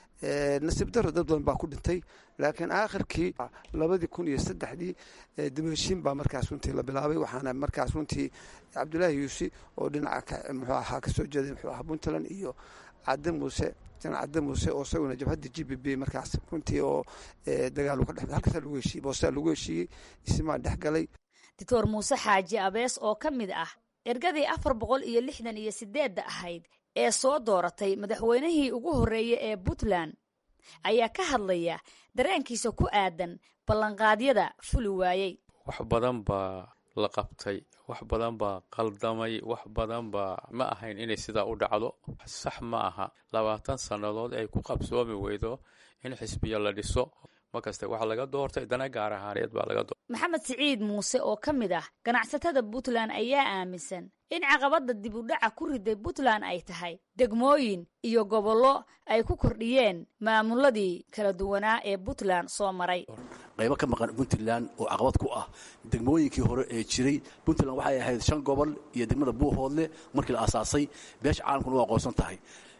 nasiib daro dad badan baa ku dhintay laakiin aakhirkii labadii kun iyo saddexdii dibheshiin baa markaas runtii la bilaabay waxaana markaas runtii cabdulaahi yuusi oo dhinaca muxuu ahaa kasoo jeeday muxuu ahaa puntland iyo cadde muuse janac cadde muuse oo isaguna jabhadda g b b markaas runtii oo dagaal ka dhex halkaasa lagu heshiiyey boosaa lagu heshiiyey isimaa dhex galay doctor muuse xaaji abees oo ka mid ah ergadii afar boqol iyo lixdan iyo sideedda ahayd ee soo dooratay madaxweynihii ugu horreeyey ee puntland ayaa ka hadlaya dareenkiisa ku aadan ballanqaadyada fuli waayey wax badan baa la qabtay wax badan baa qaldamay wax badan baa ma ahayn inay sidaa u dhacdo sax ma aha labaatan sannadood ay ku qabsoomi weydo in xisbiya la dhiso markaste waxaa laga doortay dana gaar ahaaneed baa laga doortay maxamed siciid muuse oo ka mid ah ganacsatada puntland ayaa aaminsan in caqabadda dib u dhaca ku riday puntland ay tahay degmooyin iyo gobollo ay ku kordhiyeen maamuladii kala duwanaa ee puntland soo maray qaybo ka maqan puntland oo caqabad ku ah degmooyinkii hore ee jiray puntland waxay ahayd shan gobol iyo degmada buuhoodle markii la aasaasay beesha caalamkuna u aqoonsan tahay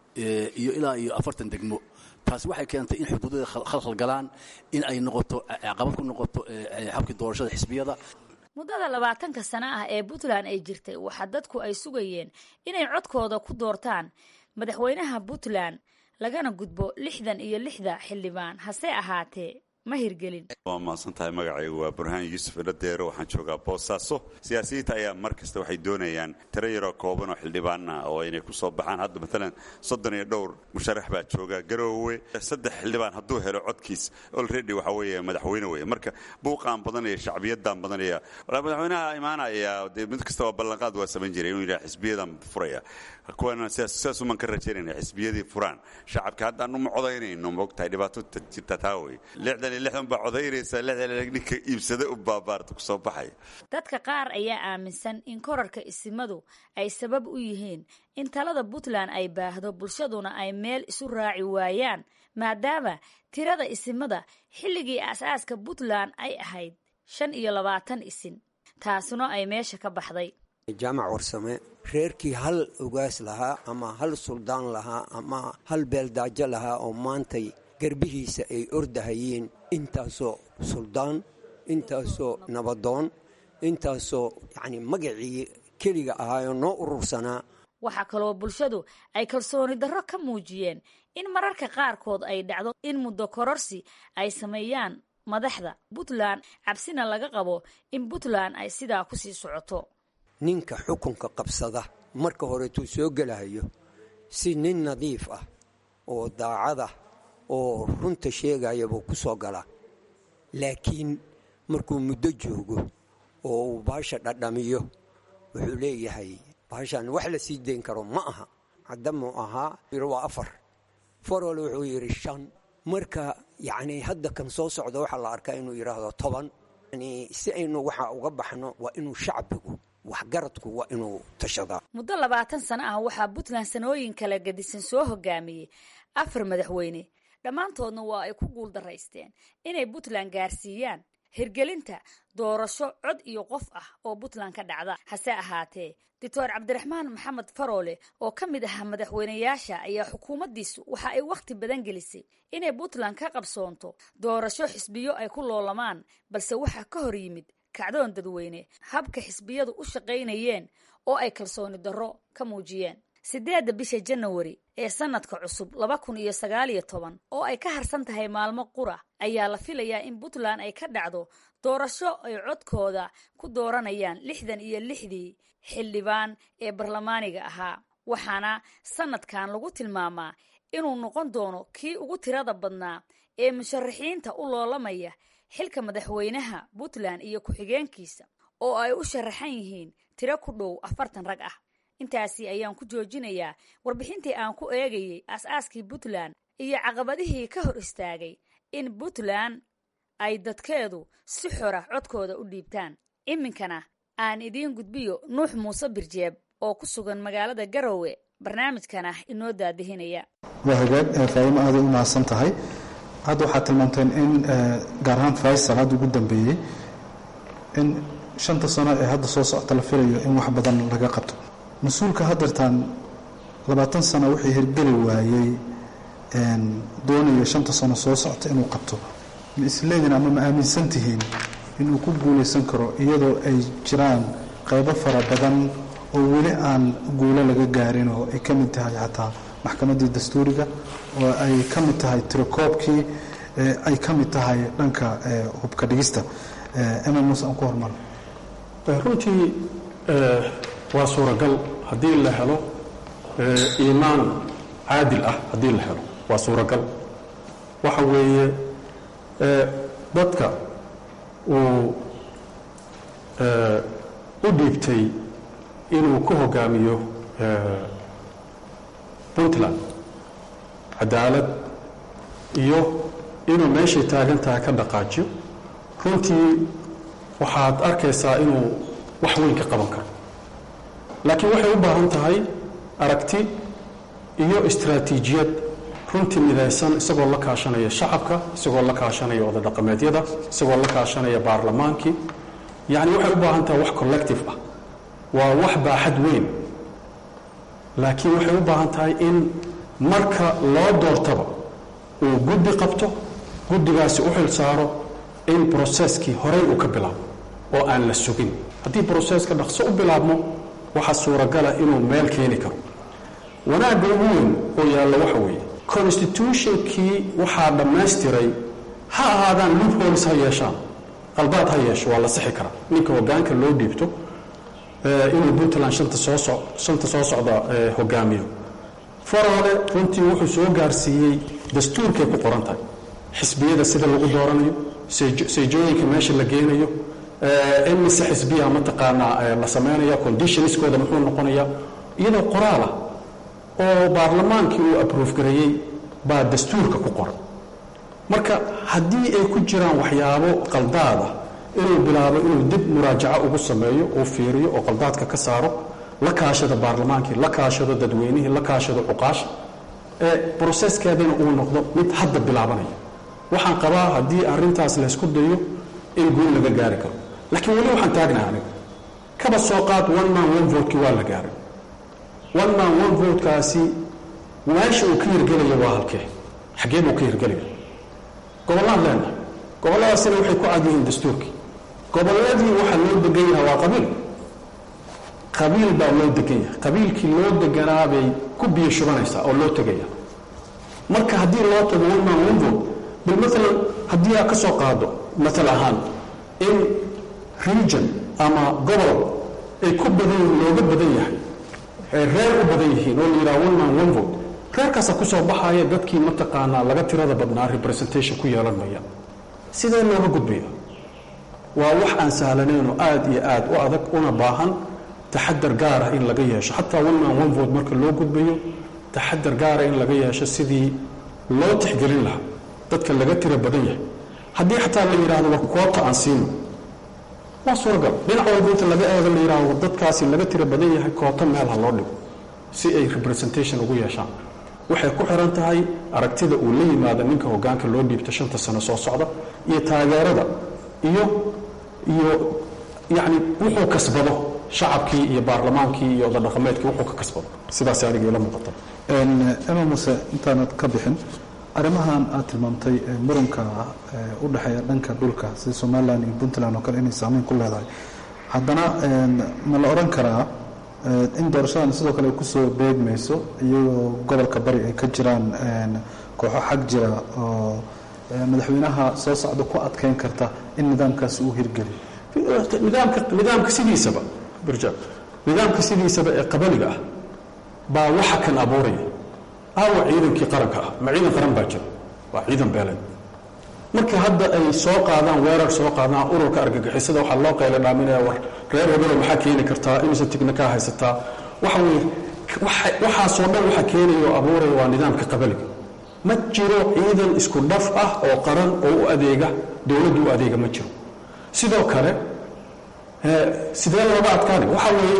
iyo ilaa iyo afartan degmo taasi waxay keentay in xuduudada khalkhal galaan in ay noqoto caqabad ku noqoto xabkii doorashada xisbiyada muddada labaatanka sano ah ee puntland ay jirtay waxaa dadku ay sugayeen inay codkooda ku doortaan madaxweynaha puntland lagana gudbo lixdan iyo lixda xildhibaan hase ahaatee ma hirgelin waa mahadsan tahay magacaygu waa burhaan yuusuf iladeero waxaan joogaa boosaaso siyaasiyiinta ayaa mar kasta waxay doonayaan tiro yaroo kooban oo xildhibaana oo inay ku soo baxaan hadda maalan soddon iyo dhowr musharax baa jooga garoowe saddex xildhibaan hadduu helo codkiis olredy waxa weeye madaxweyne weeye marka buuqaan badanaya shacbiyadan badanaya madaxweynaha imaanaya dee mid kasta waa ballanqaad waa samayn jiray inuu yidhaha xisbiyadan furaya kuwana sidaas uman ka rajaynayna xisbiyadii furaan shacabka haddaan uma codaynayno moogtahay dhibaato jirta taa wey lixdan iyo lixdan baa codaynaysa lixdan ninka iibsada u baabaarta kusoo baxaya dadka qaar ayaa aaminsan in korarka isimadu ay sabab u yihiin in talada puntland ay baahdo bulshaduna ay meel isu raaci waayaan maadaama tirada isimada xilligii aasaaska puntland ay ahayd shan iyo labaatan isin taasuna ay meesha ka baxday jaamac warsame reerkii hal ogaas lahaa ama hal suldaan lahaa ama hal beeldaajo lahaa oo maantay garbihiisa ay ordahayeen intaasoo suldaan intaasoo nabadoon intaasoo yacni magacii keliga ahaayoo noo urursanaa waxaa kaloo bulshadu ay kalsooni darro ka muujiyeen in mararka qaarkood ay dhacdo in muddo kororsi ay sameeyaan madaxda puntland cabsina laga qabo in puntland ay sidaa ku sii socoto ninka xukunka qabsada marka horeetuu soo gelahayo si nin nadiif ah oo daacada oo runta sheegaya buu ku soo galaa laakiin markuu muddo joogo oo uu baasha dhadhamiyo wuxuu leeyahay baashan wax la sii dayn karo ma aha caddamuu ahaa waa afar farol wuxuu yidhi shan marka yacni hadda kan soo socda waxaa la arkaa inuu yidhaahdo toban yani si aynu waxa uga baxno waa inuu shacbigu waxgaradku waa inuu tashadaa muddo labaatan sano ah waxaa puntland sanooyin kala gadisan soo hogaamiyey afar madaxweyne dhammaantoodna waa ay ku guuldaraysteen inay puntland gaarsiiyaan hirgelinta doorasho cod iyo qof ah oo puntland ka dhacda hase ahaatee doctor cabdiraxmaan maxamed faroole oo ka mid ahaa madaxweynayaasha ayaa xukuumaddiisu waxa ay wakhti badan gelisay inay puntland ka qabsoonto doorasho xisbiyo ay ku loolamaan balse waxaa ka hor yimid kacdoon dadweyne habka xisbiyadu u shaqaynayeen oo ay kalsooni darro ka muujiyeen siddeedda bisha janawari ee sanadka cusub laba kun iyo sagaal iyo toban oo ay ka harsan tahay maalmo qura ayaa la filayaa in puntland ay ka dhacdo doorasho ay codkooda ku dooranayaan lixdan iyo lixdii xildhibaan ee barlamaaniga ahaa waxaana sanadkan lagu tilmaamaa inuu noqon doono kii ugu tirada badnaa ee musharaxiinta u loolamaya xilka madaxweynaha puntland iyo ku-xigeenkiisa oo ay u sharaxan yihiin tiro ku dhow afartan rag ah intaasi ayaan ku joojinayaa warbixintii aan ku eegayey aas-aaskii puntland iyo caqabadihii ka hor istaagay in puntland ay dadkeedu si xora codkooda u dhiibtaan iminkana aan idiin gudbiyo nuux muuse birjeeb oo ku sugan magaalada garowe barnaamijkan ah inoo daadihinaya waa hagaag faahimo aaday u mahadsan tahay hadda waxaad tilmaamteen in gaar ahaan faysal hadda ugu dambeeyey in shanta sano ee hadda soo socota la filayo in wax badan laga qabto mas-uulka haddeertaan labaatan sano wixii hirgeli waayey doonayo shanta sano soo socota inuu qabto ma isleedin ama ma aaminsan tihiin inuu ku guulaysan karo iyadoo ay jiraan qaybo fara badan oo weli aan guulo laga gaarin oo ay ka mid tahay xataa maxkamaddii dastuuriga oo ay ka mid tahay tirakoobkii ay ka mid tahay dhanka hubka dhigista ema muuse aan ku hormaro runtii waa suuragal haddii la helo iimaan caadil ah haddii la helo waa suuragal waxa weeye dadka uu u dhiibtay inuu ku hogaamiyo puntland cadaalad iyo inuu meeshay taagan tahay ka dhaqaajiyo runtii waxaad arkaysaa inuu wax weyn ka qaban karo laakiin waxay u baahan tahay aragti iyo istraatiijiyad runtii midaysan isagoo la kaashanaya shacabka isagoo la kaashanaya odadhaqameedyada isagoo la kaashanaya baarlamaankii yacni waxay u baahan tahay wax collective ah waa wax baaxad weyn laakiin waxay u baahan tahay in marka loo doortaba uu guddi qabto guddigaasi u xil saaro in broseskii horey uu ka bilaabo oo aan la sugin haddii broseska dhaqso u bilaabmo waxaa suuragala inuu meel keeni karo wanaagga ugu weyn oo yaalla waxa weeye constitutionkii waxaa dhammaystiray ha ahaadaan loopholes ha yeeshaan qaldaad ha yeesho waa la sixi karaa ninka hogaanka loo dhiibto inuu puntland shanta soo so shanta soo socda hogaamiyo farole runtii wuxuu soo gaarsiiyey dastuurkay ku qoran tahay xisbiyada sida lagu dooranayo seejooyinka meesha la geenayo in mise xisbiya mataqaanaa la sameynaya conditionskooda muxuu noqonaya iyadoo qoraalah oo baarlamaankii uu aproof gareeyey baa dastuurka ku qoran marka haddii ay ku jiraan waxyaabo qaldaada inuu bilaabo inuu dib muraajaco ugu sameeyo uu fiiriyo oo qaldaadka ka saaro la kaashado baarlamaankii la kaashado dadweynihii la kaashado cuqaasha ee broseskeedana uu noqdo mid hadda bilaabanaya waxaan qabaa haddii arintaas laysku dayo in guul laga gaari karo laakiin weli waxaan taagnaha aniga kaba soo qaad one man one votekii waa la gaaray one man one votekaasi meesha uu ka hirgelaya waa halkee xaggee buu ka hirgelaya gobollaan leenahay gobolladaasina waxay ku cad yihiin dastuurkii gobolladii waxaa loo degan yahay waa qabiil qabiil baa loo degan yahay qabiilkii loo deganaa bay ku biyo shubanaysaa oo loo tegaya marka haddii loo tago one man one vote bal maalan haddii aad ka soo qaado matal ahaan in region ama gobol ay ku badan looga badan yahay ay reer u badan yihiin oo la yidhaha one man one vote reerkaasaa ku soo baxaya dadkii mataqaanaa laga tirada badnaa representation ku yeelan maya sidee looga gudbaya waa wax aan sahlanayn oo aad iyo aad u adag una baahan taxadar gaara in laga yeesho xataa one man one vote marka loo gudbayo taxadar gaara in laga yeesho sidii loo tixgelin lahaa dadka laga tira badan yahay haddii xataa la yidhahdo war koobta aan siino waa suuragal dhinac walba inta laga eego la yidhahdo war dadkaasi laga tira badan yahay koobta meel ha loo dhigo si ay representation ugu yeeshaan waxay ku xiran tahay aragtida uu la yimaado ninka hogaanka loo dhiibto shanta sano soo socda iyo taageerada iyo iyo yacni wuxuu kasbado shacabkii iyo baarlamaankii iyo odadhaqameedkii wuxuu ka kasbado sidaas aniga ila muuqata ema muse intaanad ka bixin arrimahan aad tilmaamtay muranka u dhexeeya dhanka dhulka sida somalilan iyo puntland oo kale inay saameyn ku leedahay haddana ma la odhan karaa in doorashadan sidoo kale ay kusoo beegmayso iyagoo gobolka bari ay ka jiraan kooxo xag jira oo madaxweynaha soo socda ku adkeyn karta in nidaamkaasi uu hirgeliyo nidaamka nidaamka sidiisaba birjaab nidaamka sidiisaba ee qabaliga ah baa waxa kan abuuraya aawa ciidankii qaranka ah ma ciidan qaran baa jira waa ciidan beeleed marka hadda ay soo qaadaan weerar soo qaadaan ururka argagixisada waxaa loo qayla dhaaminaya war reer hebelo maxaa keeni kartaa imise tigna kaa haysataa waxa weye waxaasoo dhan waxa keenaya oo abuuraya waa nidaamka qabaliga ma jiro ciidan isku dhaf ah oo qaran oo u adeega dowladdu u adeega ma jiro sidoo kale sidee looga adkaanay waxa weeye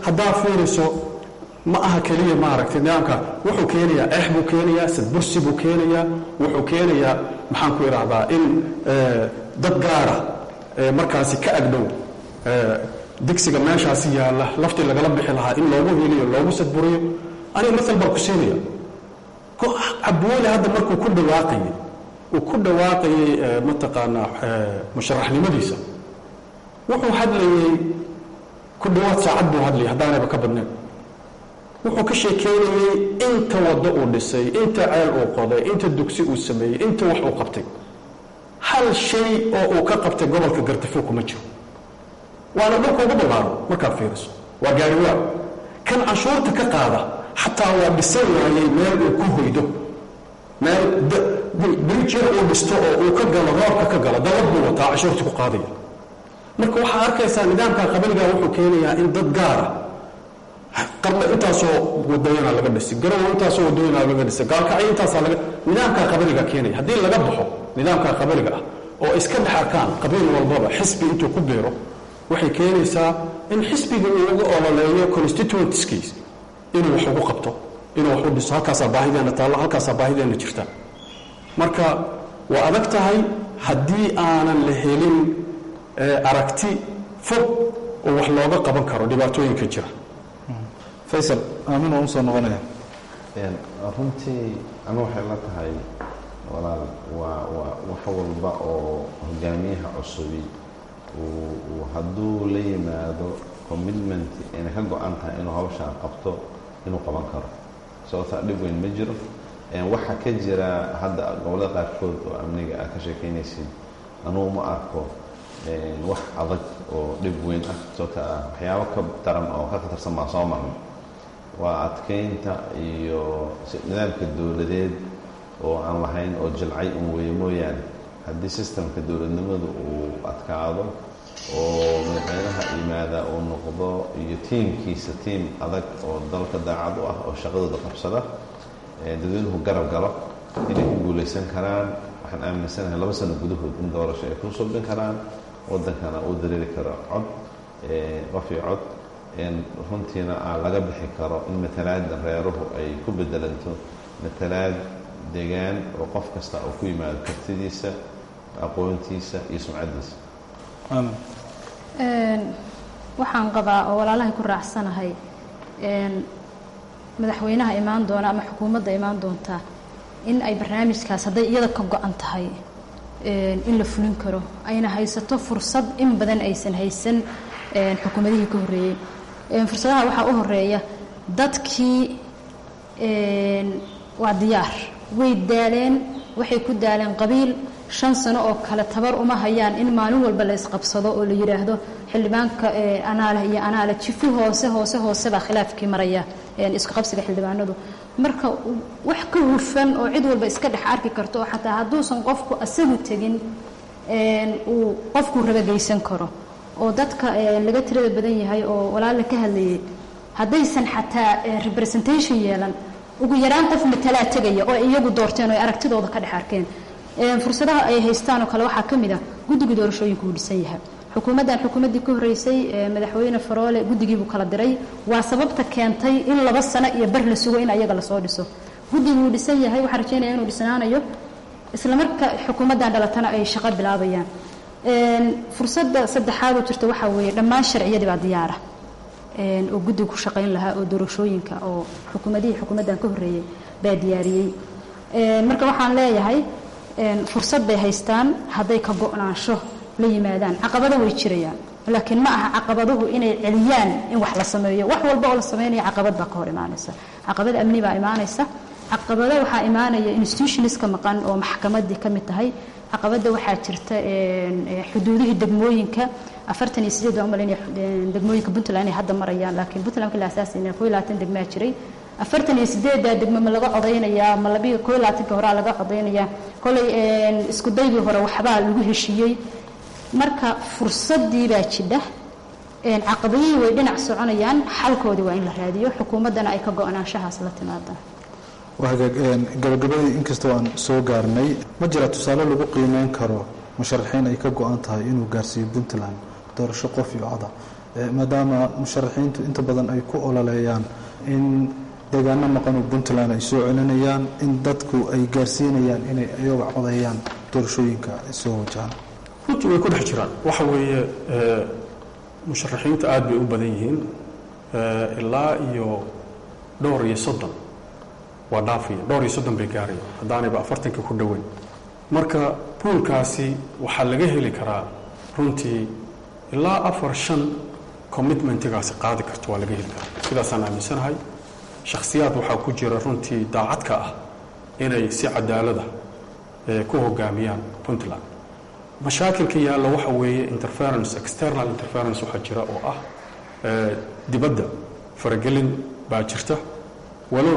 haddaa fiiriso ma aha keliya maaragtay nidaamka wuxuu keenayaa eex buu keenayaa sadbursi buu keenayaa wuxuu keenayaa maxaan ku idhaahdaa in dad gaara markaasi ka agdhow digsiga meeshaasi yaalla laftii lagala bixi lahaa in loogu heliyo loogu sadburiyo aniga masal baan ku siinaya cabdiweli hadda markuu ku dhawaaqayay uu ku dhawaaqayay mataqaanaa musharaxnimadiisa wuxuu hadlayey ku dhawaad saacad buu hadlayay haddaanayba ka badnayn wuxuu ka sheekeynayey inta waddo uu dhisay inta ceel uu qoday inta dugsi uu sameeyey inta wax uu qabtay hal shay oo uu ka qabtay gobolka gartafo kuma jiro waana dhulka ugu ballaaro markaad fiiriso waa gaariwaa kan canshuurta ka qaada xataa waa dhisan waayey meel uu ku hoydo meel brijir uu dhisto oo uu ka galo roobka ka galo dabad buu wataa canshuurta ku qaadaya marka waxaa arkaysaa nidaamka qabaliga wuxuu keenayaa in dad gaara qarna intaasoo wadooyina laga dhisay garowo intaasoo wadooyina laga dhisay gaalkacyo intaasaa laga nidaamka qabaliga keenaya haddii laga baxo nidaamka qabaliga ah oo iska dhex arkaan qabiil walbaba xisbi intuu ku biiro waxay keenaysaa in xisbiga uu uga ololeeyo constituentskiis inuu wax ugu qabto inuu wax u dhiso halkaasaa baahideenna taallo halkaasaa baahideenna jirta marka waa adag tahay haddii aanan la helin aragti fog oo wax looga qaban karo dhibaatooyinka jira faysal aamin waan usoo noqonaya runtii anu waxay la tahay walaal waa waa wax walba oo hogaamiyaha cusubi uu hadduu la yimaado commitment inay ka go-an tahay inuu hawshaan qabto inuu qaban karo sababtaa dhib weyn ma jiro waxaa ka jira hadda gobollada qaarkood oo amniga aad ka sheekeynaysid anugu ma arko wax adag oo dhib weyn ah sababta ah waxyaabo ka daran oo ka khatarsan baa soo marnay waa adkeynta iyo nidaamka dowladeed oo aan lahayn oo jilcay un weeye mooyaane haddii sistemka dowladnimadu uu adkaado oo madaxweynaha yimaada uu noqdo iyo tiimkiisa tiim adag oo dalka daacad u ah oo shaqadooda qabsada dadweynuhu garab galo inay ku guulaysan karaan waxaan aaminsanahay laba sano gudahood in doorasho ay ku subin karaan waddankana uu dareeri karo cod qof iyo cod runtiina aan laga bixi karo in matalaada reeruhu ay ku bedelanto matalaad degaan oo qof kasta oo ku yimaado kartidiisa aqoontiisa iyo sumcaddiisa waxaan qabaa oo walaalahay ku raacsanahay madaxweynaha imaan doona ama xukuumadda imaan doonta in ay barnaamijkaas hadday iyada ka go-an tahay in la fulin karo ayna haysato fursad in badan aysan haysan xukuumadihii ka horreeyey fursadaha waxaa u horeeya dadkii waa diyaar way daaleen waxay ku daaleen qabiil shan sano oo kale tabar uma hayaan in maalin walba la isqabsado oo la yidhaahdo xildhibaanka anaaleh iyo anaaleh jifi hoose hoose hoose baa khilaafkii maraya isku qabsiga xildhibaanadu marka wax ka hufan oo cid walba iska dhex arki karto oo xataa hadduusan qofku asagu tegin uu qofkuu rabageysan karo oo dadka laga tirada badan yahay oo walaala ka hadlayay haddaysan xataa representation yeelan ugu yaraan qof matalaa tegaya oo iyagu doorteen oo ay aragtidooda ka dhex arkeen fursadaha ay haystaan oo kale waxaa ka mid ah guddiga doorashooyinka uu dhisan yahay xukuumaddan xukuumaddii ka horreysay madaxweyne faroole guddigiibuu kala diray waa sababta keentay in laba sano iyo bar la sugo in ayaga lasoo dhiso guddiguu dhisan yahay waxaan rajaynaya inuu dhisnaanayo isla marka xukuumaddan dhalatana ay shaqo bilaabayaan fursadda saddexaad oo jirta waxaa weeye dhammaan sharciyadii baa diyaara oo guddiga ku shaqayn lahaa oo doorashooyinka oo xukuumadihii xukuumaddan ka horreeyey baa diyaariyey marka waxaan leeyahay fursad bay haystaan hadday ka go-naansho la yimaadaan caqabado way jirayaan laakiin ma aha caqabaduhu inay celiyaan in wax la sameeyo wax walba oo la sameynaya caqabad baa ka hor imaanaysa caqabad amni baa imaanaysa caqabado waxaa imaanaya institutionska maqan oo maxkamaddii ka mid tahay caqabadda waxaa jirta xuduudihii degmooyinka afartan iyo sideed baan umalaynaya degmooyinka puntland inay hadda marayaan laakiin puntland markii la asaasayna koo iyo labaatan degmaa jiray afartan iyo sideeddaa degmo ma laga codaynayaa ma labiyo koo iyo labaatanka horaa laga codaynayaa kolay isku daygii hore waxbaa lagu heshiiyey marka fursaddii baa jidha caqabadihii way dhinac soconayaan xalkoodii waa in la raadiyo xukuumaddana ay ka go-naanshahaas la timaadaan gabagabadii inkastoo aan soo gaarnay ma jira tusaale lagu qiimeyn karo musharaxiin ay ka go-an tahay inuu gaarsiiyo puntland doorasho qof iyo coda maadaama musharaxiintu inta badan ay ku ololeeyaan in deegaano maqan oo puntland ay soo celinayaan in dadku ay gaarsiinayaan inay ayaga codeeyaan doorashooyinka soo wajahaan runtii way ku dhex jiraan waxa weeye musharaxiinta aada bay u badan yihiin ilaa iyo dhowr iyo soddon waa dhaafiya dhowr iyo soddon bay gaaraya haddaanayba afartanka ku dhoweyn marka buulkaasi waxaa laga heli karaa runtii ilaa afar shan commitmentigaasi qaadi karto waa laga heli karaa sidaasaan aaminsanahay shakhsiyaad waxaa ku jira runtii daacadka ah inay si cadaalada ku hogaamiyaan puntland mashaakilka yaalla waxa weeye interference external interference waxaa jira oo ah dibadda faragelin baa jirta walow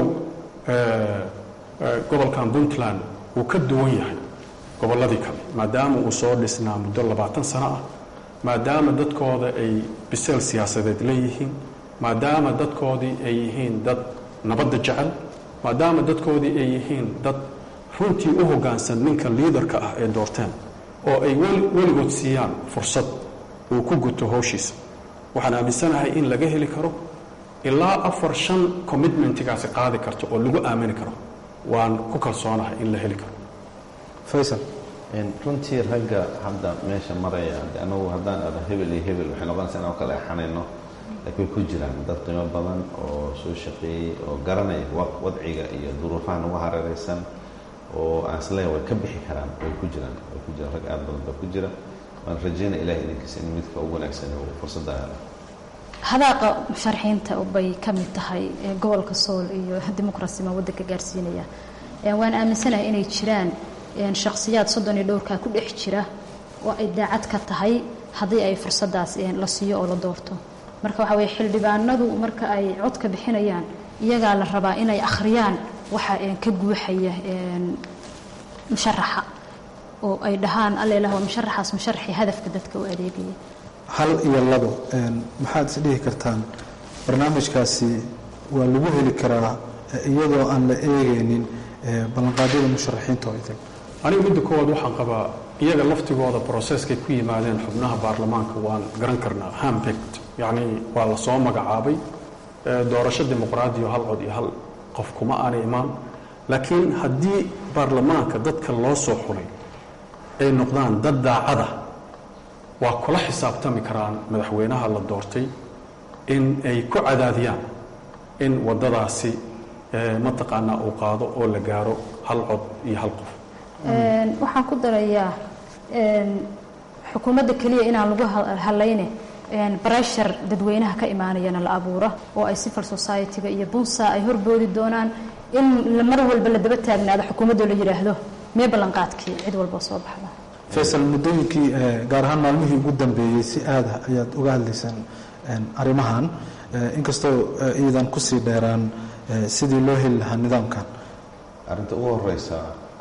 gobolkan puntland uu ka duwan yahay gobolladii kale maadaama uu soo dhisnaa muddo labaatan sano ah maadaama dadkooda ay biseel siyaasadeed leeyihiin maadaama dadkoodii ay yihiin dad nabadda jecel maadaama dadkoodii ay yihiin dad runtii u hoggaansan ninka liidarka ah ee doorteen oo ay weligood siiyaan fursad uu ku guto howshiisa waxaan aaminsanahay in laga heli karo ilaa afar shan commitmentigaasi qaadi karto oo lagu aamini karo waan ku kalsoonahay in la heli karo faysal runtii ragga hadda meesha maraya anagu haddaan ada hebel iyo hebel waxay noqonaysa inaan kala exanayno laakiin way ku jiraan dad qiimo badan oo soo shaqeeyey oo garanaya wadciga iyo duruufaha nagu hareeraysan oo aan isleeya way ka bixi karaan way ku jiraan way ku jiraan rag aada badan baa ku jira waan rajeynaya ilahay idinkiisa in midka ugu wanaagsan uu fursadda helo hadaaqa musharaxiinta bay ka mid tahay gobolka sool iyo dimuqrasima waddanka gaarsiinaya waan aaminsanahay inay jiraan shakhsiyaad soddon iyo dhowrkaa ku dhex jira oo ay daacad ka tahay haddii ay fursaddaas la siiyo oo la doorto marka waxaa weye xildhibaanadu marka ay codka bixinayaan iyagaa la rabaa inay akhriyaan waxa ka guuxaya musharaxa oo ay dhahaan allelah waa musharaxaas musharaxii hadafka dadka u adeegaya hal iyo labo maxaad is dhihi kartaan barnaamijkaasi waa lagu heli karaa iyadoo aan la eegaynin ballanqaadyada musharaxiinta oo idil aniga midda koowaad waxaan qabaa iyaga laftigooda broseskay ku yimaadeen xubnaha baarlamaanka waan garan karnaa hambect yacni waa la soo magacaabay doorasho dimuqraadiyo hal cod iyo hal qof kuma aanay imaan laakiin haddii baarlamaanka dadka loo soo xulay ay noqdaan dad daacada waa kula xisaabtami karaan madaxweynaha la doortay in ay ku cadaadiyaan in waddadaasi mataqaanaa uu qaado oo la gaaro hal cod iyo hal qof waxaan ku darayaa xukuumadda keliya inaan lagu halayne breshar dadweynaha ka imaanayana la abuura oo ay civil society-ga iyo bunsa ay horboodi doonaan in mar walba la daba taagnaado xukuumaddo la yidhaahdo mee ballanqaadkii cid walba soo baxda faysal muddooyinkii gaar ahaan maalmihii ugu dambeeyey si aada ayaad uga hadlaysaan arrimahan inkastoo iidan kusii dheeraan sidii loo heli lahaa nidaamkan arrinta ugu horeysa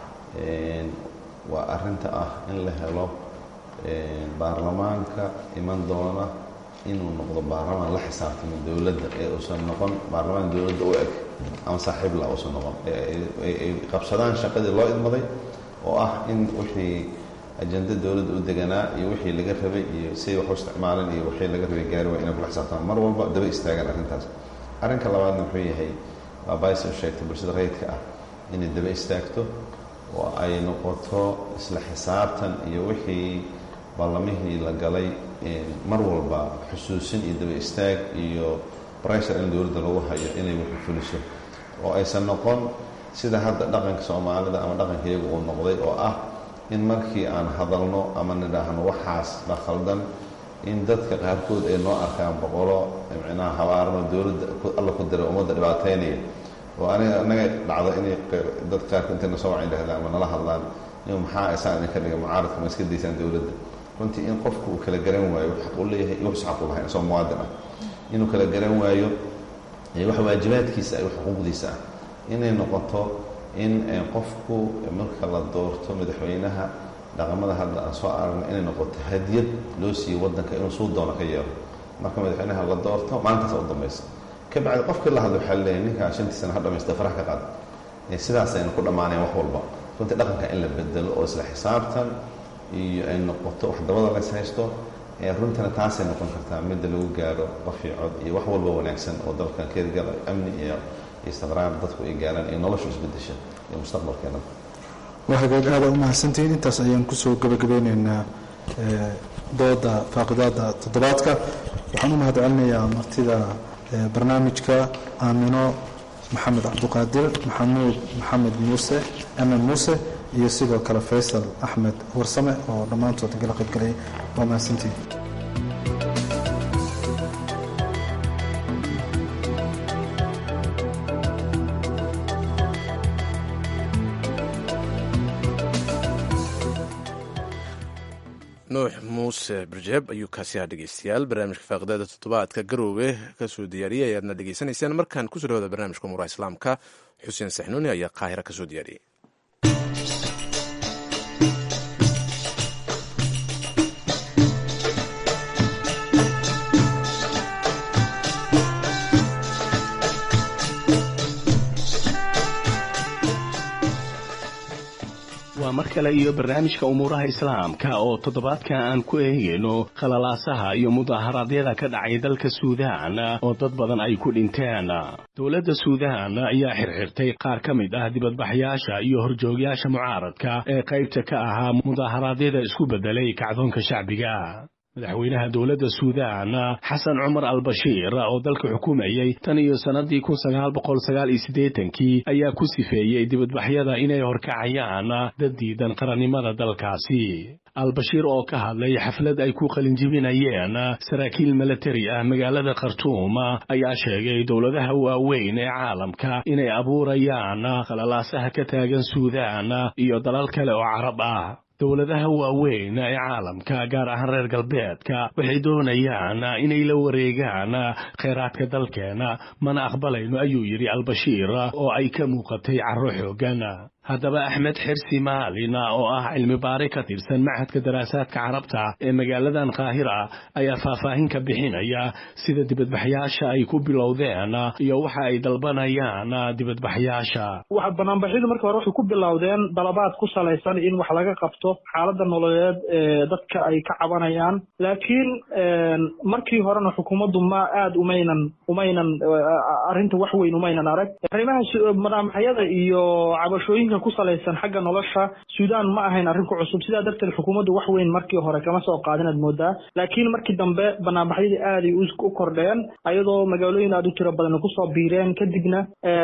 waa arinta ah in la helo baarlamaanka iman doona inuu noqdo baarlamaan la xisaabtamo dowladda ee uusan noqon baarlamaan dowladda u eg ama saaxiibla uusan noqon ay qabsadaan shaqadii loo idmaday oo ah in wixii ajenda dowladda u deganaa iyo wixii laga rabay iyo siday wax u isticmaaleen iyo wixii laga rabay gaari waa inay kula xisaabtaan mar walba daba istaagaan arrintaas arrinka labaadna wuxuu yahay waa bays u sheegtay bulshada rayidka ah inay daba istaagto oo ay noqoto isla xisaabtan iyo wixii ballamihii la galay mar walba xusuusin iyo daba istaag iyo breshar in dowladda lagu hayo inay wixii fuliso oo aysan noqon sida hadda dhaqanka soomaalida ama dhaqanka iyagu uu noqday oo ah in markii aan hadalno ama nidhaahno waxaas la khaldan in dadka qaarkood ay noo arkaan boqolo micnaha habaarano dowladda alla ku diray ummadda dhibaataynaya oo aniga anaga dhacdo inay dad qaarka intayna soo wacan dhahdaan ama nala hadlaan in maxaa isaan idinka dhiga mucaaradka ma iska daysaan dowladda runtii in qofku uu kala garan waayo xaq uu leeyahay iyo wuxuu xaq u lahayn isagoo muwaadin ah inuu kala garan waayo wax waajibaadkiisa iyo xuquuqdiisa ah inay noqoto in qofku marka la doorto madaxweynaha dhaqamada hadda aan soo aragno inay noqoto hadiyad loo siiyo waddanka inuu suu doono ka yeelo marka madaxweynaha la doorto maalintaasa u dambaysa kabacdi qofkii la hadlo waxaa leeyahay ninkaa shantii sana ha dhamaysta farax ka qaad sidaasayna ku dhammaanayan wax walba runtii dhaqanka in la bedelo oo isla xisaabtan iyo ay noqoto wax dabada lays haysto runtina taasay noqon kartaa midda lagu gaaro qof iyo cod iyo wax walba wanaagsan oo dalkan keedgal amni iyo istiqraar dadku ay gaaraan iyo noloshu isbedesha iyo mustaqbalkeena waa hagaag aada u mahadsantihiin intaas ayaan kusoo gabagabeyneynaa dooda faaqidaada toddobaadka waxaan u mahad celinayaa martida barnaamijka aamino maxamed cabduqaadir maxamuud maxamed muuse amen muuse iyo sidoo kale faysal axmed warsame oo dhammaantood igala qaybgalay waa mahadsantihiin nuux muuse barjeeb ayuu kaasi ahaa dhegeystayaal barnaamijka faaqidaada toddobaadka garoowe kasoo diyaariyey ayaadna dhegeysanaysaan markaan kusoo dhawada barnaamijka umuuraha islaamka xuseen saxnuuni ayaa qaahira kasoo diyaariyey waa mar kale iyo barnaamijka umuuraha islaamka oo toddobaadka aan ku eegayno khalalaasaha iyo mudaharaadyada ka dhacay dalka suudaan oo dad badan ay ku dhinteen dowladda suudaan ayaa xirxirtay qaar ka mid ah dibadbaxyaasha iyo horjoogyaasha mucaaradka ee qaybta ka ahaa mudaharaadyada isku beddelay kacdoonka shacbiga madaxweynaha dowladda suudaan xasan cumar albashiir oo dalka xukumayey tan iyo sannadii kun sagaal boqol sagaal iyo siddeetankii ayaa ku sifeeyey dibadbaxyada inay horkacayaan dad diidan qarannimada dalkaasi albashiir oo ka hadlay xaflad ay ku qalinjibinayeen saraakiil milatari ah magaalada khartuum ayaa sheegay dowladaha waaweyn ee caalamka inay abuurayaan khalalaasaha ka taagan suudaan iyo dalal kale oo carab ah dowladaha waaweyn ee caalamka gaar ahaan reer galbeedka waxay doonayaan inay la wareegaan khayraadka dalkeena mana aqbalayno ayuu yidhi albashiir oo ay ka muuqatay carro xooggan haddaba axmed xirsi maalin oo ah cilmi baari ka tirsan machadka daraasaadka carabta ee magaaladan qaahira ayaa faahfaahin ka bixinaya sida dibadbaxyaasha ay ku bilowdeen iyo waxa ay dalbanayaan dibadbaxyaasha waxa banaanbaxyadu marka hore waxay ku bilowdeen dalabaad ku salaysan in wax laga qabto xaaladda nololeed ee dadka ay ka cabanayaan laakiin markii horena xukuumaddu ma aada umaynan umaynan arrinta wax weyn umaynan arag arrimaha banaanbaxyada iyo cabashooyinka ku salaysan xagga nolosha suudaan ma ahayn arrin ku cusub sidaa darteed xukuumaddu wax weyn markii hore kama soo qaadin aad moodaa laakiin markii dambe banaanbaxyadii aaday u kordheen ayadoo magaalooyin aada u tiro badan kusoo biireen kadibna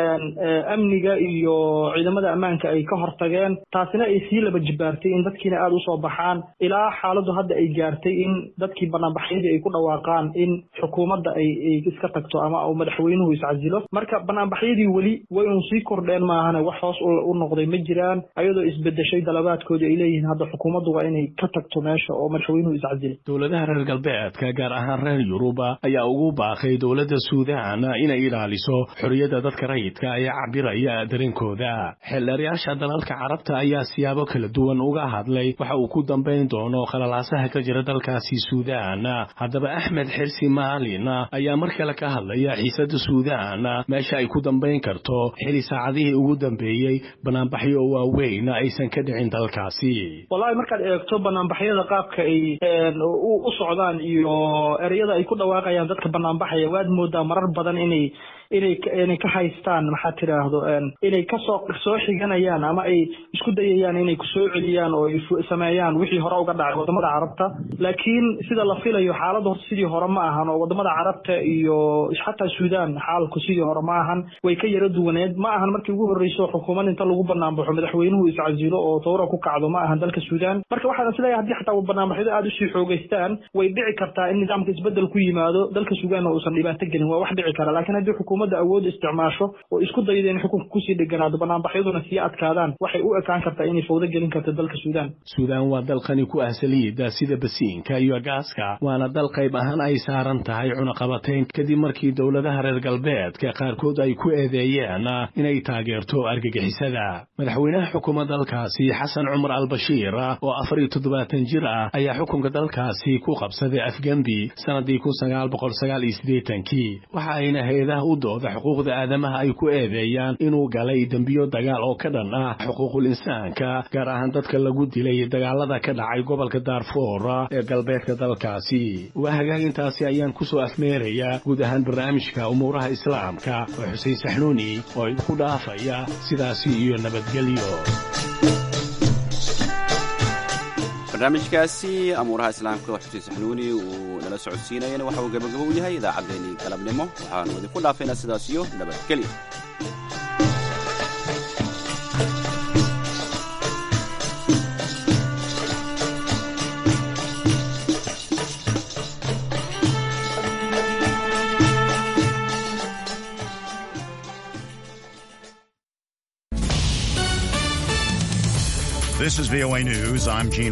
amniga iyo ciidamada ammaanka ay ka hortageen taasina ay sii laba jibaartay in dadkiina aada usoo baxaan ilaa xaaladdu hadda ay gaartay in dadkii banaanbaxyadii ay ku dhawaaqaan in xukuumadda ay iska tagto ama uu madaxweynuhu iscasilo marka banaanbaxyadii weli way un sii kordheen maahane wax hoos u noqday ma jiraan ayadoo isbedeshay dalabaadkoodii ay leeyihiin hadda xukuumaddu waa inay ka tagto meesha oo madaxweynuhu iscasilay dowladaha reer galbeedka gaar ahaan reer yuruba ayaa ugu baaqay dowladda suudaan inay ilaaliso xorriyadda dadka rayidka ee cabiraya dareenkooda xeeldheerayaasha dalalka carabta ayaa siyaabo kala duwan uga hadlay waxa uu ku dambayn doono khalalaasaha ka jira dalkaasi suudaan haddaba axmed xirsi maalin ayaa mar kale ka hadlaya xiisadda suudaan meesha ay ku dambayn karto xili saacadihii ugu dambeeyey banaanbaxyo waaweyn aysan ka dhicin dalkaasi wallahi markaad eegto banaanbaxyada qaabka ay u socdaan iyo ereyada ay ku dhawaaqayaan dadka banaanbaxaya waad moodaa marar badan inay inay inay ka haystaan maxaad tidhaahdo inay kasoo soo xiganayaan ama ay isku dayayaan inay kusoo celiyaan oo ay sameeyaan wixii hore uga dhacay wadamada carabta laakiin sida la filayo xaaladda horta sidii hore ma ahan oo wadamada carabta iyo xataa suudaan xaalku sidii hore ma ahan way ka yara duwaneed ma ahan markii ugu horreyso xukuumad inta lagu banaanbaxo madaxweynuhu iscasilo oo tawra ku kacdo ma ahan dalka suudaan marka waxaan isleeyahay haddii xataa banaanbaxyadu aada usii xoogeystaan way dhici kartaa in nidaamka isbedel ku yimaado dalka suudaanna uusan dhibaato gelin waa wax dhici kara laakiin haddii xukuumadda awood isticmaasho oo isku dayda in xukunka kusii dheganaado banaanbaxyaduna sii adkaadaan waxay u ekaan kartaa inay fawdo gelin karto dalka suudaan suudaan waa dal qani ku ah saliidda sida basiinka iyo gaaska waana dal qayb ahaan ay saaran tahay cunaqabateyn kadib markii dowladaha reer galbeedka qaarkood ay ku eedeeyeen inay taageerto argagixisada madaxweynaha xukuuma dalkaasi xasan cumar albashiir oo afar iyo toddobaatan jir ah ayaa xukunka dalkaasi ku qabsaday afgembi sanadii kun sagaal boqol sagaal iyo siddeetankii waxa ayna hay-adaha u dooda xuquuqda aadamaha ay ku eedeeyaan inuu galay dembiyo dagaal oo ka dhan ah xuquuqul insaanka gaar ahaan dadka lagu dilay dagaalada ka dhacay gobolka daarfoor ee galbeedka dalkaasi waa hagaagintaasi ayaan kusoo afmeerayaa guud ahaan barnaamijka umuuraha islaamka oo xuseen saxnuuni oo idinku dhaafaya sidaasi iyo nabadgelyo barnaamijkaasi amuuraha islaamka oo xuseen saxnuuni uu nala socodsiinayana waxa uu gabagabo u yahay idaacaddeenii galabnimo waxaanu idinku dhaafaynaa sidaas iyo nabadgelyo This is VOA News. I'm Gene